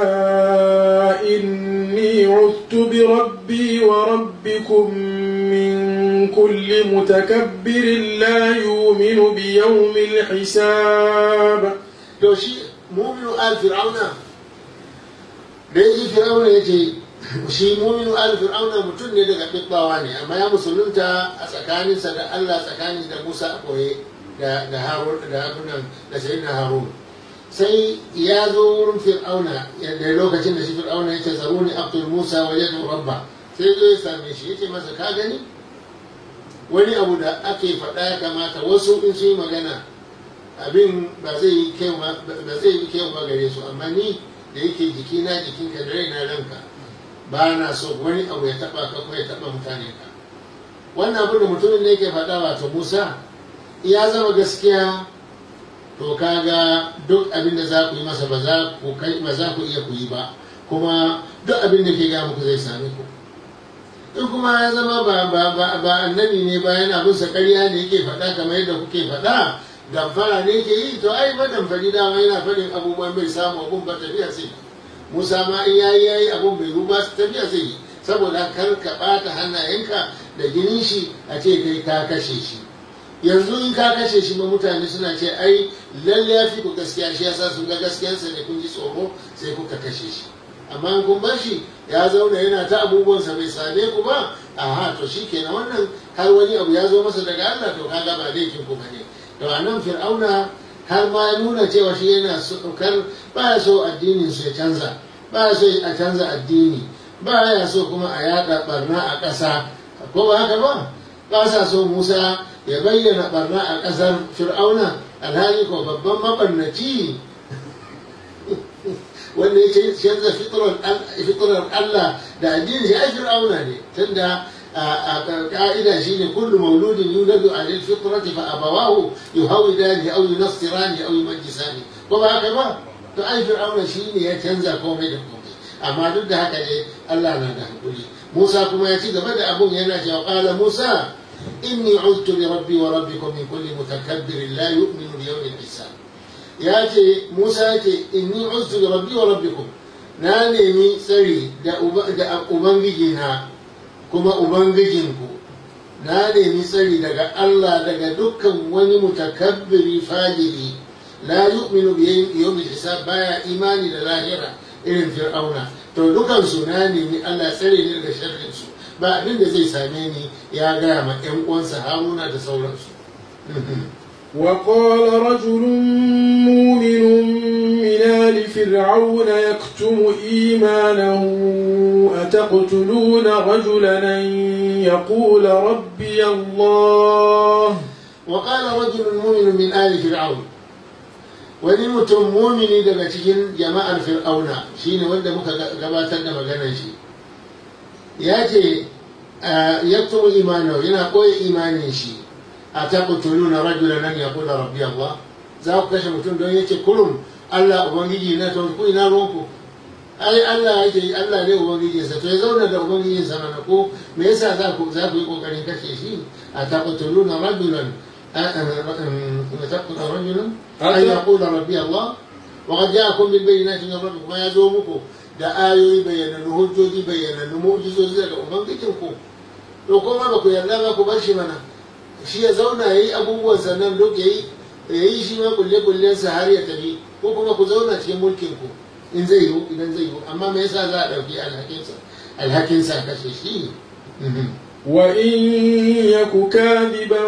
إني عذت بربي وربكم من كل متكبر لا يؤمن بيوم الحساب to shi muminu al fir'auna da yaji fir'auna ya ce shi muminu al fir'auna mutum ne daga ɗibbawa ne amma ya musulunta a tsakaninsa da Allah tsakanin da Musa a koye da da Harun da abunan da sayyidina Harun sai ya zo wurin fir'auna da lokacin da shi fir'auna ya ce zaruni aqtul Musa wa yadu rabba sai zo ya same shi ya ce masa ka gani wani abu da ake faɗa ya kamata wasu in su yi magana abin ba zai yi kyau ba gare su amma ni da yake jikina jikinka da raina ranka ba na so wani abu ya taba ka ko ya taba mutane ka wannan abin da mutumin ne yake faɗa wato musa ya zama gaskiya to kaga duk abin da za ku yi masa ba za ku kai ba za ku iya ku yi ba kuma duk abin da ke ga muku zai same ku in kuma ya zama ba ba ba ba annabi ne ba yana bin sa ƙarya ne yake faɗa kamar yadda kuke faɗa damfara ne ke yi to ai ba damfari dama yana faɗin abubuwan bai samu abun ba tafiya sai musa ma in yayi yayi abun bai ruba tafiya zai yi saboda kar ka ɓata hannayenka da jinin shi a ce kai ka kashe shi yanzu in ka kashe shi ma mutane suna ce ai lalle ya fi ku gaskiya shi yasa sun ga gaskiyarsa ne kun ji tsoro sai kuka kashe shi amma in kun bar shi ya zauna yana ta abubuwansa bai same ku ba aha to shi kenan wannan har wani abu ya zo masa daga Allah to kaga ba laifin ku bane to a nan fir'auna har ma ya nuna cewa shi yana kar ba ya so addinin su ya canza ba ya so a canza addini ba ya so kuma a yada barna a ƙasa ko ba haka ba ba sa so Musa ya bayyana barna a ƙasar fir'auna alhali ko babban mabarnaci wanda ya canza fitrar Allah da addini shi ai fir'auna ne tunda a ka'ida shine kullu mauludin yuladu alal fitrati fa abawahu yuhawidani aw yunassirani aw yumajjisani ko ba haka ba to ai fir'auna shine ya canza komai da komai amma duk da haka ne Allah na da hakuri Musa kuma ya ci gaba da abun yana cewa qala Musa inni uztu bi rabbi wa rabbikum min kulli mutakabbirin la yu'minu bi yawmil hisab ya ce musa ya ce inni ustu da rabbi wa rabbikum na nemi tsari da ubangiji na kuma ubangijinku na nemi tsari daga allah daga dukkan wani mutakabbiri fajiri la yu'minu bi yawmil hisab baya imani da lahira irin fir'auna to dukansu na nemi allah tsare ni daga sharrinsu ba abin da zai same ni ya gaya ma 'yan uwansa haruna da sauransu وقال رجل مؤمن من آل فرعون يكتم إيمانه أتقتلون رجلا أن يقول ربي الله وقال رجل مؤمن من آل فرعون wani mutum mumini daga cikin jama'ar fir'auna shine wanda muka gabatar da maganar shi ya ce yaktumu imanahu yana koya imanin shi a taqtuluna rajulan an yaqula rabbi Allah za ku kashe mutum don yace kurum Allah ubangiji na to ku ina ruwanku ai Allah yake Allah ne ubangiji sa to ya zauna da ubangiji sa mana ko me yasa za ku za ku yi kokarin kashe shi a taqtuluna rajulan taqtuluna rajulan an yaqula rabbi Allah wa qad ja'akum bil bayyinati min rabbikum ma yazo muku da ayoyi bayyanannu hujjoji bayyanannu mu'jizoji daga ubangijinku to kuma ba ku yarda ba ku bar shi mana shi ya zauna ya yi abubuwan sannan duk ya yi shi ma kulle-kullensa har ya tafi ko kuma ku zauna cikin mulkin ku in zai yiwu idan zai yiwu amma me yasa za a ɗauki alhakinsa alhakinsa kashe shi وإن يك كاذبا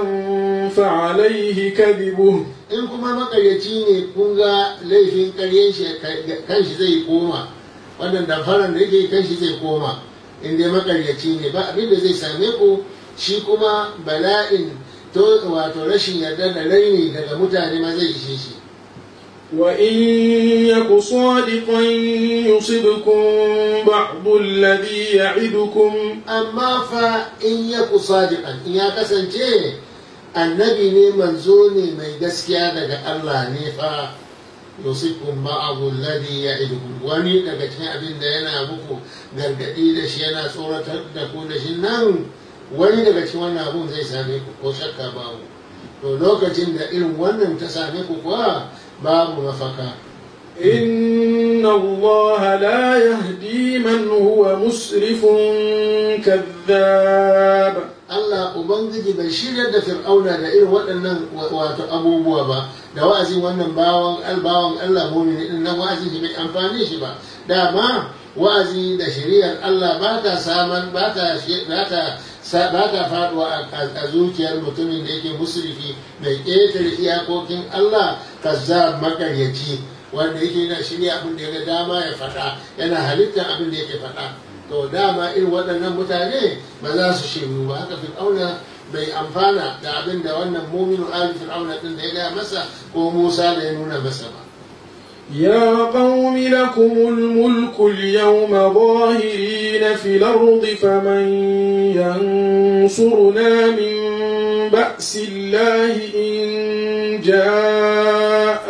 فعليه كذبه in kuma makaryaci ne kun ga laifin karyen shi kan shi zai koma wannan damfaran da yake kan shi zai koma in dai makaryaci ne ba abin da zai same ku shi kuma bala'in to wato rashin yarda da raini daga mutane ma zai ishe shi وإن يك صادقا يصبكم بعض الذي يعدكم amma fa in ya ku sadiqan in ya kasance annabi ne manzo ne mai gaskiya daga Allah ne fa yusikum ba'dhu alladhi ya'idukum wani daga cikin abin da yana muku gargadi da shi yana tsoratar da ku da shi nan wani daga cikin wannan abun zai same ku ko shakka babu to lokacin da irin wannan ta same ku kuwa babu mafaka إن الله لا يهدي من هو مسرف كذاب Allah Ubangiji bai shirya da fir'auna da irin waɗannan wato abubuwa ba da wa'azin wannan bawan albawan Allah mumini din nan wa'azin shi bai amfani shi ba dama wa'azi da shari'ar Allah ba ta saman ba ta ba ta ba ta faduwa a zuciyar mutumin da yake musrifi mai ƙetare iyakokin Allah kazzab makaryaci wanda yake yana shirya abin da ya ga dama ya faɗa yana halittar abin da yake faɗa to dama irin waɗannan mutane ba za su shiru ba haka fir'auna bai amfana da abin da wannan muminu ali fir'auna din da ya gaya masa ko musa da ya nuna masa ba يا قوم لكم الملك اليوم ظاهرين في الأرض فمن ينصرنا من بأس الله إن جاء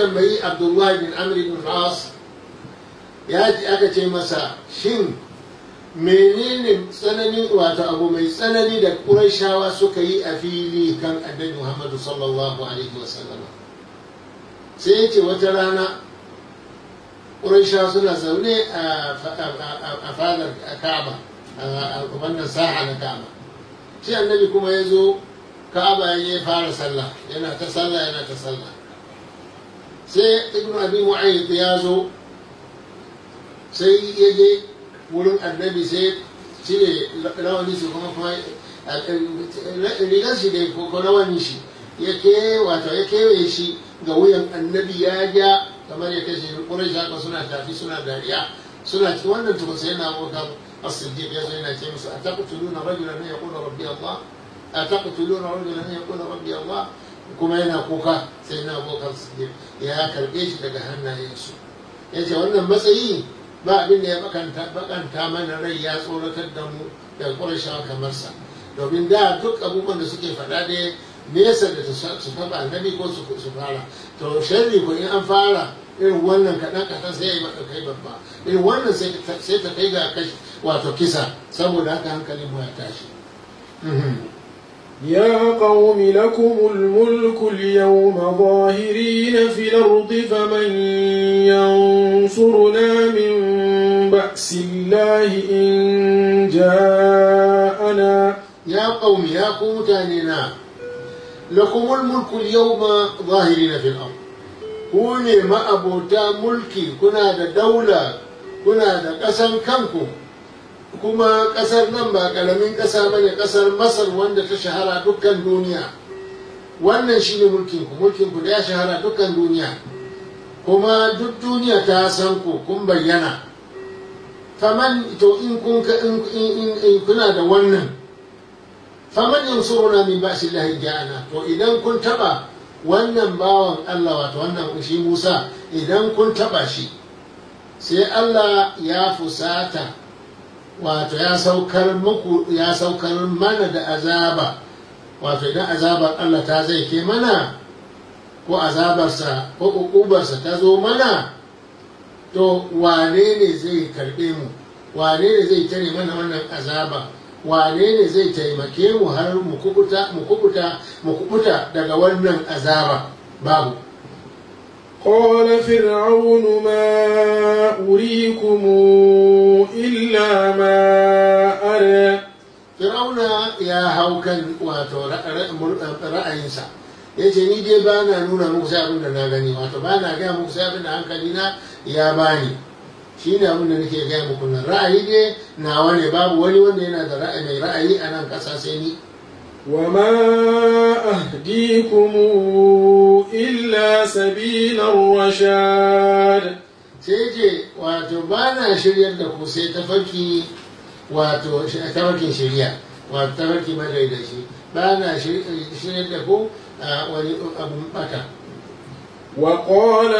tambayi abdullahi bin amr bin as ya ji aka ce masa shin menene tsananin wato abu mai tsanani da ƙurashawa suka yi a fili kan annabi muhammadu sallallahu alaihi wasallam sai ya ce wata rana ƙurashawa suna zaune a fadar ka'aba a wannan saha na ka'aba shi annabi kuma ya zo ka'aba ya fara sallah yana ta sallah yana ta sallah sai ibn abi mu'ayyid ya zo sai ya je wurin annabi sai cire rawani su kuma kuma rigar shi da ko rawani shi ya ke wato ya kewaye shi ga wuyan annabi ya ja kamar ya kashe ƙurai shaka suna tafi suna dariya suna ci wannan tukun sai na abokan as-siddiq ya zo yana ce musu a taqtuluna rajulan an yaqula rabbi Allah a taqtuluna rajulan an yaqula rabbi Allah kuma yana kuka sai na abokan siddiq ya karbe shi daga hannayensu ya ce wannan matsayi ba abin da ya bakanta mana rai ya tsoratar da mu da ƙurashawa kamar sa domin da duk abubuwan da suke faɗa da nesa da su taɓa annabi ko su fara to sharri ko in an fara irin wannan kaɗan kaɗan sai ya yi kai babba irin wannan sai ta kai ga kashi wato kisa saboda haka hankalin mu ya tashi يا قوم لكم الملك اليوم ظاهرين في الأرض فمن ينصرنا من بأس الله إن جاءنا يا قوم يا قوم تانينا لكم الملك اليوم ظاهرين في الأرض كوني ما أبوتا ملكي كنا دا دولة كنا دا قسم كنكم kuma ƙasar nan ba ƙaramin ƙasa ba ne ƙasar masar wanda ta shahara dukkan duniya wannan shi ne mulkinku mulkinku da ya shahara dukkan duniya kuma duk duniya ta san ku kun bayyana faman to in kun in kuna da wannan faman yansuruna min ba'si llahi ja'ana to idan kun taba wannan bawan Allah wato wannan shi Musa idan kun taba shi sai Allah ya fusata wato ya saukar muku ya saukar mana da azaba wato idan azabar Allah ta zai ke mana ko azabarsa ko ukubarsa ta zo mana to wane ne zai karɓe mu wane ne zai tare mana wannan azaba wane ne zai taimake mu har mu kubuta mu kubuta mu kubuta daga wannan azaba babu قال فرعون ما أريكم إلا ما أرى Fir'auna ya hau kan wato ra'ayinsa ya ce ni dai ba na nuna muku sai abin da na gani wato ba na gaya muku sai abin da hankali na ya bani shi ne abin da nake gaya muku nan ra'ayi dai nawa ne babu wani wanda yana da ra'ayi mai ra'ayi a nan ƙasa sai ni وما أهديكم إلا سبيل الرشاد sai ce wato ba na shiryar da ku sai tafarki wato tafarkin shirya wato tafarki madaidaci ba na shiryar da ku a wani abun bata وقال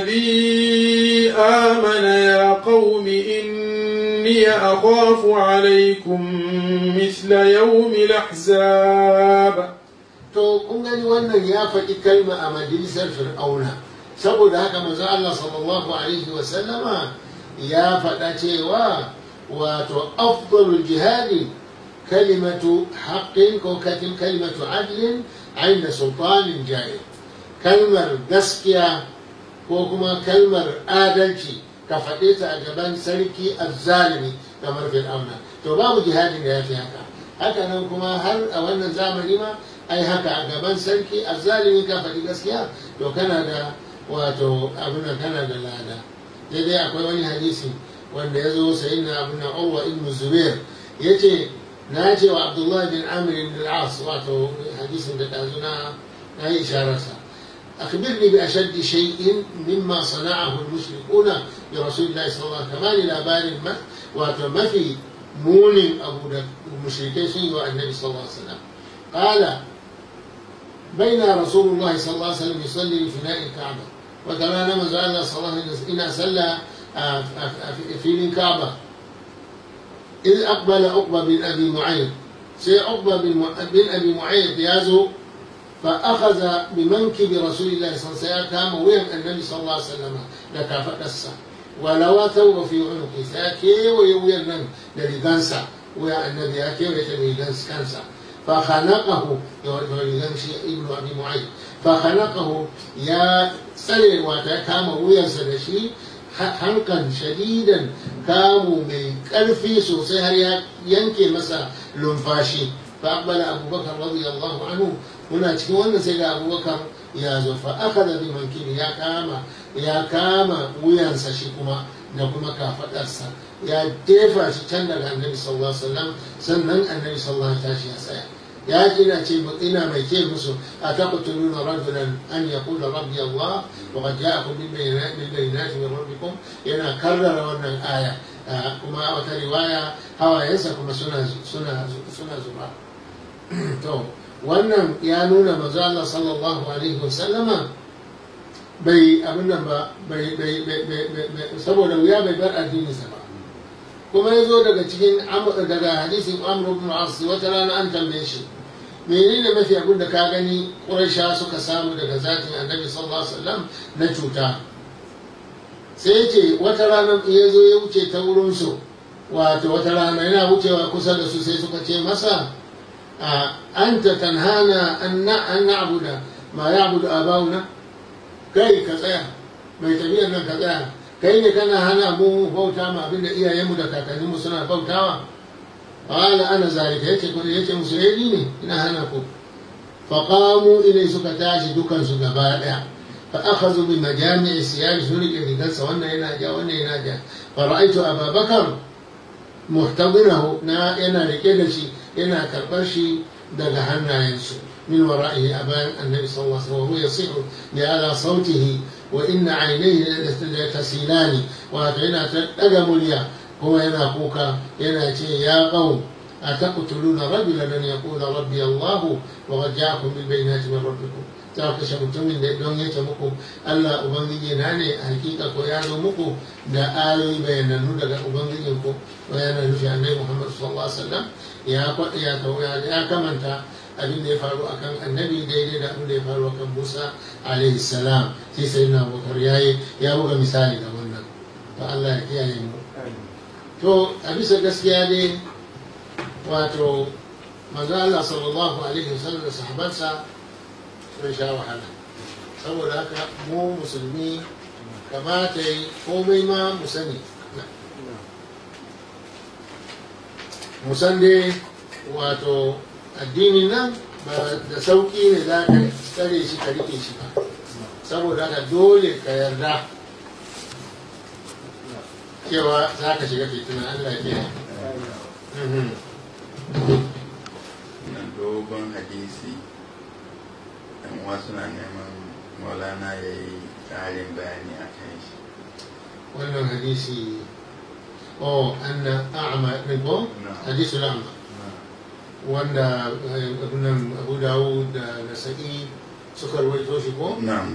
الذي آمن يا قوم إني أخاف عليكم مثل يوم الأحزاب to kun gani wannan ya faɗi kalma a majalisar fir'auna saboda haka manzo Allah sallallahu alaihi wa sallama ya faɗa cewa wato afdalul jihadi kalimatu haqqin ko kalimatu adlin inda sultanin jahil kalmar gaskiya ko kuma kalmar adalci ka faɗe ta a gaban sarki azzalimi kamar fir'auna to babu jihadin da ya fi haka haka nan kuma har a wannan zamani ma ai haka a gaban sarki azzalimi ka faɗi gaskiya to kana da wato abin da kana da lada daidai akwai wani hadisi wanda ya zo sayi na abin da Urwa ibn Zubair ya ce na ce wa Abdullah bin Amr ibn al-As wato hadisin da ɗazu na na yi ishararsa أخبرني بأشد شيء مما صنعه المشركون برسول الله صلى الله عليه وسلم كما لابار ما وما في مول أبو المشركين والنبي صلى الله عليه وسلم قال بين رسول الله صلى الله عليه وسلم يصلي بفناء الكعبة وكما نما زال صلى الله عليه وسلم إن صلى في الكعبة إذ أقبل عقبة بن أبي معيط سي عقبة بن أبي معيط يازو فأخذ بمنكب رسول الله صلى الله عليه وسلم كام وين النبي صلى الله عليه وسلم لك فأسا ولو ثوب في عنقه ساكي ويوين لرغانسا ويا النبي أكي ويترغانس كانسا فخنقه يغنشي ابن أبي معيط فخنقه يا سري واتا كام وين سدشي hankan shadidan kamu mai ƙarfi sosai har ya yanke masa lumfashi fa aqbala abubakar radiyallahu anhu muna cikin wannan sai ga abubakar ya zo fa akhadha bi mankini ya kama ya kama wuyansa shi kuma da kuma kafadarsa ya tefa shi can daga annabi sallallahu alaihi wasallam sannan annabi sallallahu alaihi wasallam ya tsaya ya kina ce ina mai ce musu a taqtuluna rajulan an yaqula rabbi Allah wa qad ja'akum bil bayyinati min rabbikum yana karrara wannan aya kuma wata riwaya hawayensa kuma suna suna suna zuba to wannan ya nuna manzo Allah sallallahu alaihi wasallama bai abin nan ba bai bai bai saboda wuya bai bar addininsa ba kuma ya zo daga cikin daga hadisin Amr ibn As wata rana an tambaye shi menene mafi abin da ka gani ƙuraisha suka samu daga zatin annabi sallallahu alaihi wasallam na cuta sai ce wata rana ya zo ya wuce ta wurin su wato wata rana yana wucewa kusa da su sai suka ce masa anta tanhana an na'budu ma ya'budu abauna kai ka tsaya mai tafiyar nan ka tsaya kai ne kana hana mu bauta ma abinda iyayenmu da kakanninmu suna bautawa قال أنا ذلك يتي كل يتي مسيريني إن هنكم فقاموا إلي سكتاش دكان سكبالا فأخذوا بمجامع السياج سوري اللي قال سوانا يناجا وانا يناجا فرأيت أبا بكر محتضنه نا ينا لكدشي ينا كربشي دغ هنا ينسو من ورائه أبان النبي صلى الله عليه وسلم وهو يصيح لعلى صوته وإن عينيه تسيلان وأتعنا تدقم اليا kuma yana kuka yana ce ya qaum ataqtuluna rajulan an yaqula rabbi Allah wa qad ja'akum bil bayyinati min rabbikum ta kashe mutumin da don yace muku Allah ubangiji na ne hakika ko ya zo muku da ayoyi bayanannu daga ubangijin ku yana nufi annabi Muhammad sallallahu alaihi wasallam ya ya ya kamanta abin da ya faru akan annabi daidai da abin da ya faru akan Musa alaihi salam sai sai na Abubakar yayi ya buga misali da wannan to Allah ya kiyaye mu to a bisa gaskiya dai wato manzo Allah sallallahu alaihi wasallam da sahabansa sun sha wahala saboda haka mu musulmi kamata yi komai ma mu sani mu san dai wato addinin nan ba da sauƙi ne za ka tsare shi ka rike shi ba saboda haka dole ka yarda cewa za ka shiga fitina Allah ya na dogon hadisi yan uwa suna neman maulana ya yi ƙarin bayani a kan shi wannan hadisi oh anna a'ma ne ko hadisul a'ma wanda abunan abu dawud da nasa'i suka rawaito shi ko na'am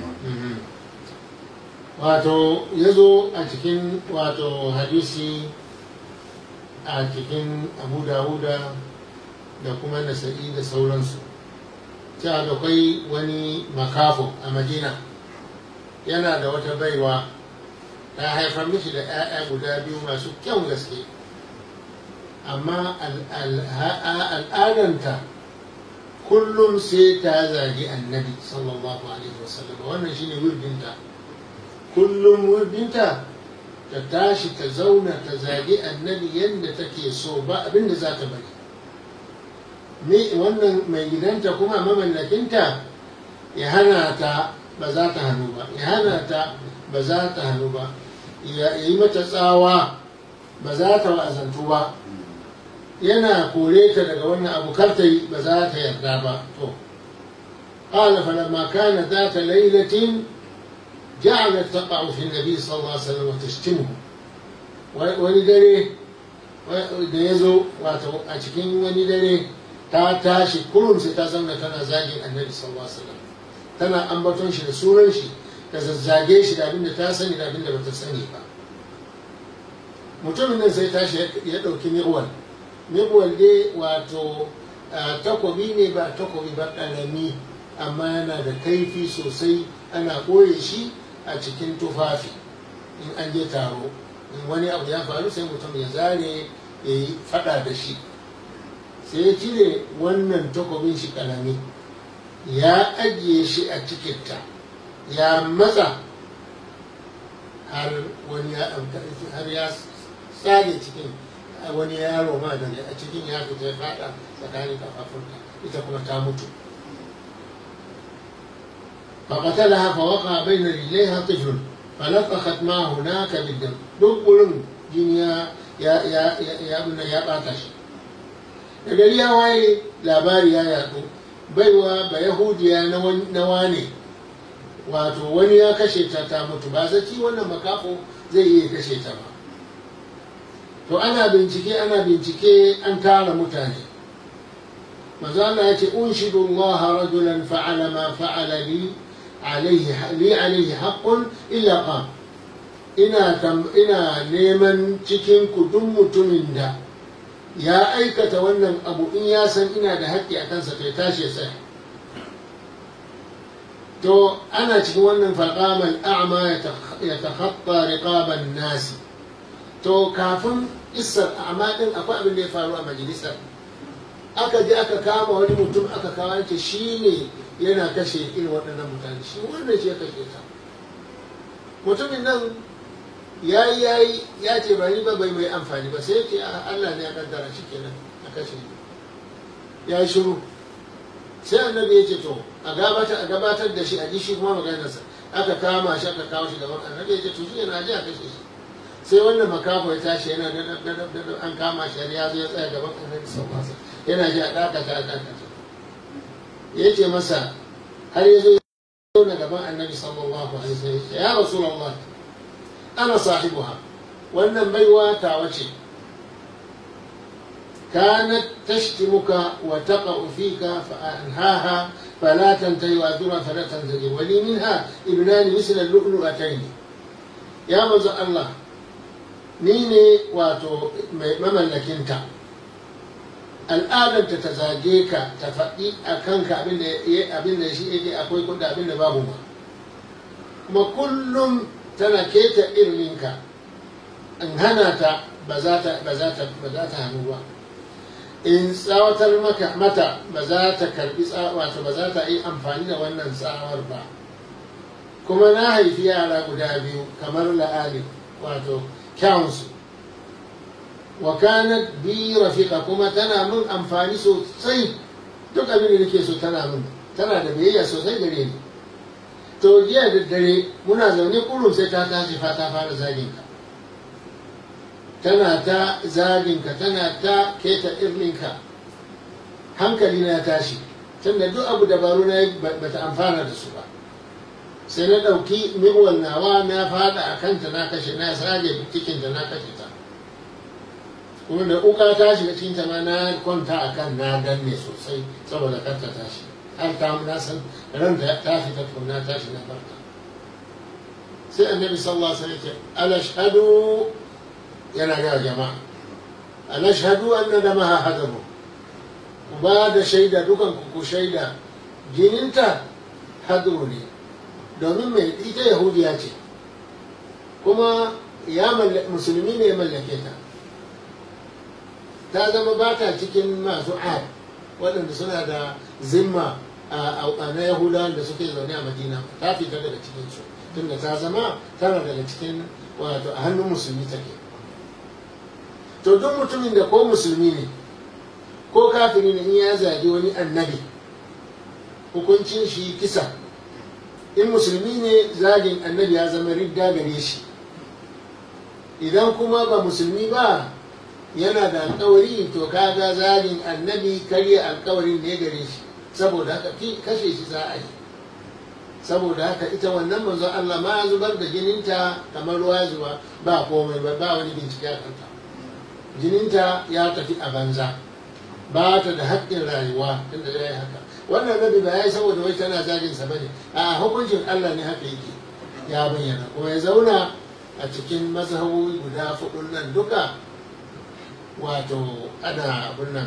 wato ya zo a cikin wato hadisi a cikin abu dawuda da kuma nasa'i da sauransu cewa da kwai wani makafo a madina yana da wata baiwa ta haifar mishi da 'ya'ya guda biyu masu kyau gaske amma al'adanta kullum sai ta zagi annabi sallallahu alaihi wasallam wannan shine wirdinta kullum wirdinta ta tashi ta zauna ta zagi annabi yadda take so ba abin da za ta bari me wannan mai gidanta kuma mamallakinta ya hana ta ba za ta hannu ba ya hana ta ba za ta hannu ba ya yi mata tsawa ba za ta wa'azantu ba yana kore ta daga wannan abu kar ta yi ba za ta yarda ba to قال فلما كان ذات ليلة جعلت تقع في النبي صلى الله عليه وسلم وتشتمه wani dare da ya zo wato a cikin wani dare ta tashi kurum sai ta zauna tana zagin annabi sallallahu alaihi wasallam tana ambaton shi da sunan shi da zazzage shi da abinda ta sani da abinda bata sani ba mutumin nan sai tashi ya ɗauki mi'wal mi'wal dai wato takobi ne ba takobi ba ƙarami amma yana da kaifi sosai ana ɓoye shi a cikin tufafi in an je taro in wani abu ya faru sai mutum ya zare ya yi fada da shi sai ya cire wannan takobin shi kalami ya ajiye shi a cikinta ya matsa har wani ya har ya tsage cikin wani yaro ma da a cikin ya fita ya fada tsakanin kafafunta ita kuma ta mutu فقتلها فوقع بين رجليها طفل فلطخت ما هناك بالدم دبل جنيا يا يا يا يا ابن يا باتش da gari ya waye labari ya yaɗu baiwa ba yahudiya na wane wato wani ya kashe ta ta mutu ba zaci wannan makafo zai iya kashe ta ba to ana bincike ana bincike an tara mutane manzo Allah ya ce unshidu Allah rajulan fa'ala ma fa'ala li alayhi li alayhi haqqun illa qam ina ina neman cikin ku duk mutumin da ya aikata wannan abu in ya san ina da haƙƙi a kansa to ya tashi sai to ana cikin wannan faqamal a'ma ya takhatta riqaban nasi to kafin isar a'ma din akwai abin da ya faru a majalisar aka je aka kama wani mutum aka kawo ce shi ne yana kashe irin waɗannan mutane shi wannan shi ya kashe ta mutumin nan ya yi ya yi ya ce ba ni ba bai mai amfani ba sai ce Allah ne ya kaddara shi kenan a kashe ya yi shiru sai annabi ya ce to a gabatar a gabatar da shi a ji shi kuma maganarsa aka kama shi aka kawo shi gaban annabi ya ce to shi yana ji a kashe shi sai wannan makaho ya tashi yana da an kama shi ya zo ya tsaya gaban annabi sallallahu alaihi wasallam yana ji a dakata a dakata ya ce masa har ya zo ya na gaban annabi sallallahu alaihi wasallam ya rasulullah ana sahibuha wannan baiwa tawa ce كانت تشتمك وتقع فيك فأنهاها فلا تنتهي وأجرها فلا تنتهي ولي منها ابنان مثل اللؤلؤتين يا مزع الله نيني واتو مملكنتا al'adar ta zage ka ta faɗi a kanka abin da shi yake akwai kuɗa abin da babu ba kuma kullum tana keta irminka in hana ta ba za ta hannu ba in tsawatar maka mata ba za ta karbi wato ba za ta yi amfani da wannan tsawar ba kuma na haifi yara guda biyu kamar la'ali wato kyawunsu wa kanat bi rafika kuma tana min amfani sosai duk abin da nake so tana min tana da biyayya sosai gare ni to jiya da dare muna zaune kullum sai ta tashi fa ta fara zagin ka tana ta zagin ka tana ta keta irninka hankali na tashi tunda duk abu dabaru na bata amfana da su ba sai na ɗauki miwal nawa na fada a kanta na kashe na sage cikinta na kashe ta kuma da uka ta shiga cikin ta ma na kwanta a kan na danne sosai saboda kar ta tashi har ta na san ran da ta fita to na tashi na farka sai annabi sallallahu alaihi wasallam ya ce alashhadu yana ga jama'a alashhadu anna damaha hadamu ku ba da shaida dukan ku ku shaida jininta hadru ne domin mai ita yahudiya ce kuma ya musulmi ne ya mallake ta ta zama ba ta cikin masu ad waɗanda suna da zimma a na yahudawan da suke zaune a madina ta fita daga cikin su tunda ta zama tana daga cikin wato a hannun musulmi take to duk mutumin da ko musulmi ne ko kafiri ne in ya zagi wani annabi hukuncin shi kisa in musulmi ne zagin annabi ya zama ridda gare shi idan kuma ba musulmi ba yana da alkawari to kaga zagin annabi karya alkawarin ne gare shi saboda haka kashe shi za a yi saboda haka ita wannan manzon Allah ma zubar da jininta kamar ruwa zuba ba komai ba ba wani bincike a kanta jininta ya tafi a banza ba ta da haƙƙin rayuwa tunda ya yi haka wannan nabi ba ya yi saboda wai tana zagin sa bane a hukuncin Allah ne haka yake ya bayyana kuma ya zauna a cikin mazhabobi guda fudun nan duka wato ana abin nan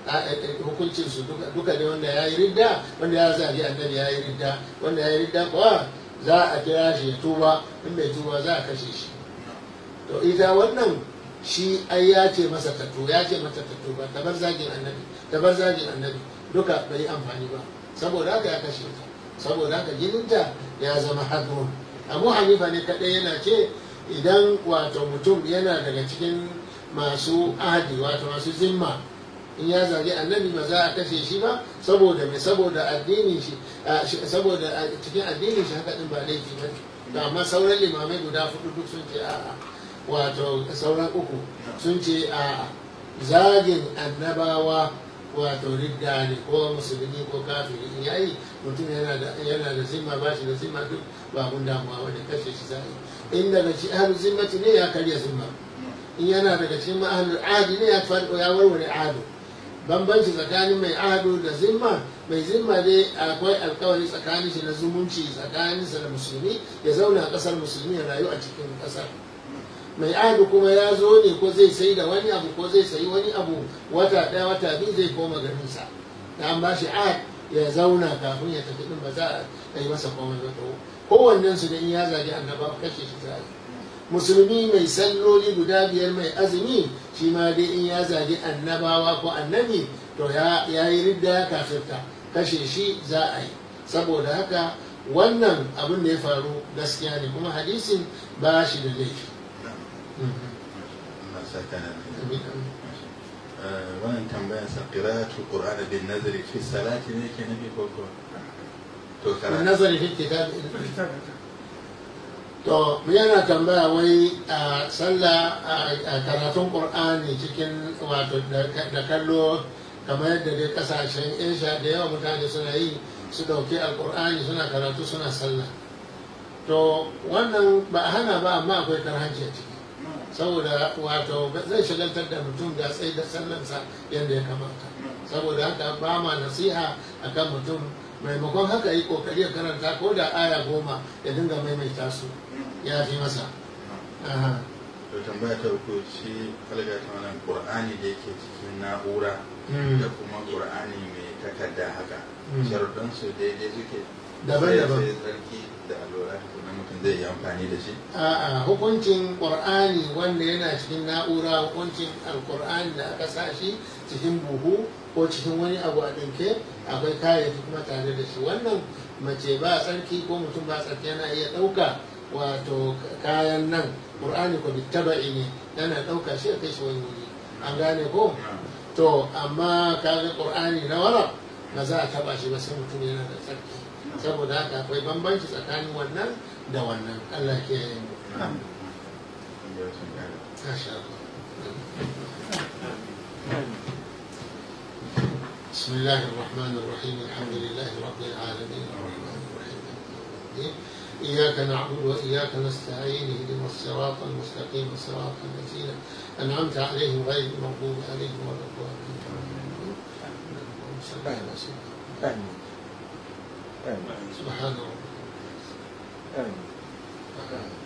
hukuncin su duka ne wanda ya yi ridda wanda ya zagi annabi ya yi ridda wanda ya yi ridda kuwa za a kira shi ya tuba in bai tuba za a kashe shi to ita wannan shi ai ya ce masa tattu ya ce mata tattu ba ta bar zagin annabi ta bar zagin annabi duka bai yi amfani ba saboda haka ya kashe ta saboda haka jininta ya zama hadrun abu hanifa ne kaɗai yana ce idan wato mutum yana daga cikin masu ahadi wato masu zimma in ya zagi annabi ba za a kashe shi ba saboda mai saboda addinin shi saboda cikin addinin shi haka din ba laifi ba to amma sauran limamai guda hudu duk sun ce a'a wato sauran uku sun ce a'a zagin annabawa wato ridda ne ko musulmi ko kafiri in yayi mutum yana da yana da zimma ba shi da zimma duk ba abun damuwa wani kashe shi za in daga ci ahlul zimmati ne ya karya zimma in yana daga cikin ahlul adi ne ya farko ya warware ado bambanci tsakanin mai ado da zimma mai zimma dai akwai alkawari tsakanin shi na zumunci tsakaninsa da musulmi ya zauna a kasar musulmi ya rayu a cikin kasar mai ado kuma ya zo ne ko zai sai da wani abu ko zai sayi wani abu wata ɗaya wata biyu zai koma garinsa da an ba shi ad ya zauna kafin ya tafi din ba za a yi masa komai ba to kowannen su da in ya zagi annaba kashe shi za musulmi mai salloli guda biyar mai azumi shi ma dai in ya zagi annabawa ko annabi to ya yi ridda ya kafirta kashe shi za a yi saboda haka wannan abin da ya faru gaskiya ne kuma hadisin ba shi da laifi Allah saka na wannan tambayar sa qira'atu qur'an bin nazari fi salati ne ke nabi ko ko to karatu nazari fi kitab to yana tambaya wai a sallah a karatun qur'ani cikin wato da kallo kamar yadda dai kasashen asia da yawa mutane suna yi su dauki alqur'ani suna karatu suna sallah to wannan ba a hana ba amma akwai karhanci a ciki saboda wato zai shagaltar da mutum da tsaye da sallansa yadda ya kamata saboda haka ba ma nasiha akan mutum maimakon haka yi kokari ya karanta ko da aya goma ya dinga maimaita su ya fi masa to tambaya ta uku shi falga ta wannan qur'ani da yake cikin na'ura da kuma qur'ani mai takarda haka sharuɗan su daidai suke daban-daban sai tsarki da alwala kuma mutum zai yi amfani da shi a'a hukuncin qur'ani wanda yana cikin na'ura hukuncin alqur'ani da aka sa shi cikin buhu ko cikin wani abu a ɗinke akwai kayayyaki kuma tare da shi wannan mace ba tsarki ko mutum ba tsarki yana iya ɗauka wato kayan nan qur'ani ko bittaba'i ne yana ɗauka shi a kai shi wani wuri an gane ko to amma kaga qur'ani na wara ba za a taba shi ba sai mutum yana da tsarki saboda haka akwai bambanci tsakanin wannan da wannan Allah ke yi mu Masha Allah. بسم الله الرحمن الرحيم الحمد لله رب العالمين الرحمن الرحيم مالك يوم الدين إياك نعبد وإياك نستعين اهدنا الصراط المستقيم صراط الذين أنعمت عليهم غير المغضوب عليهم ولا الضالين اللهم صل على سيدنا آمين آمين سبحان ربك آمين آمين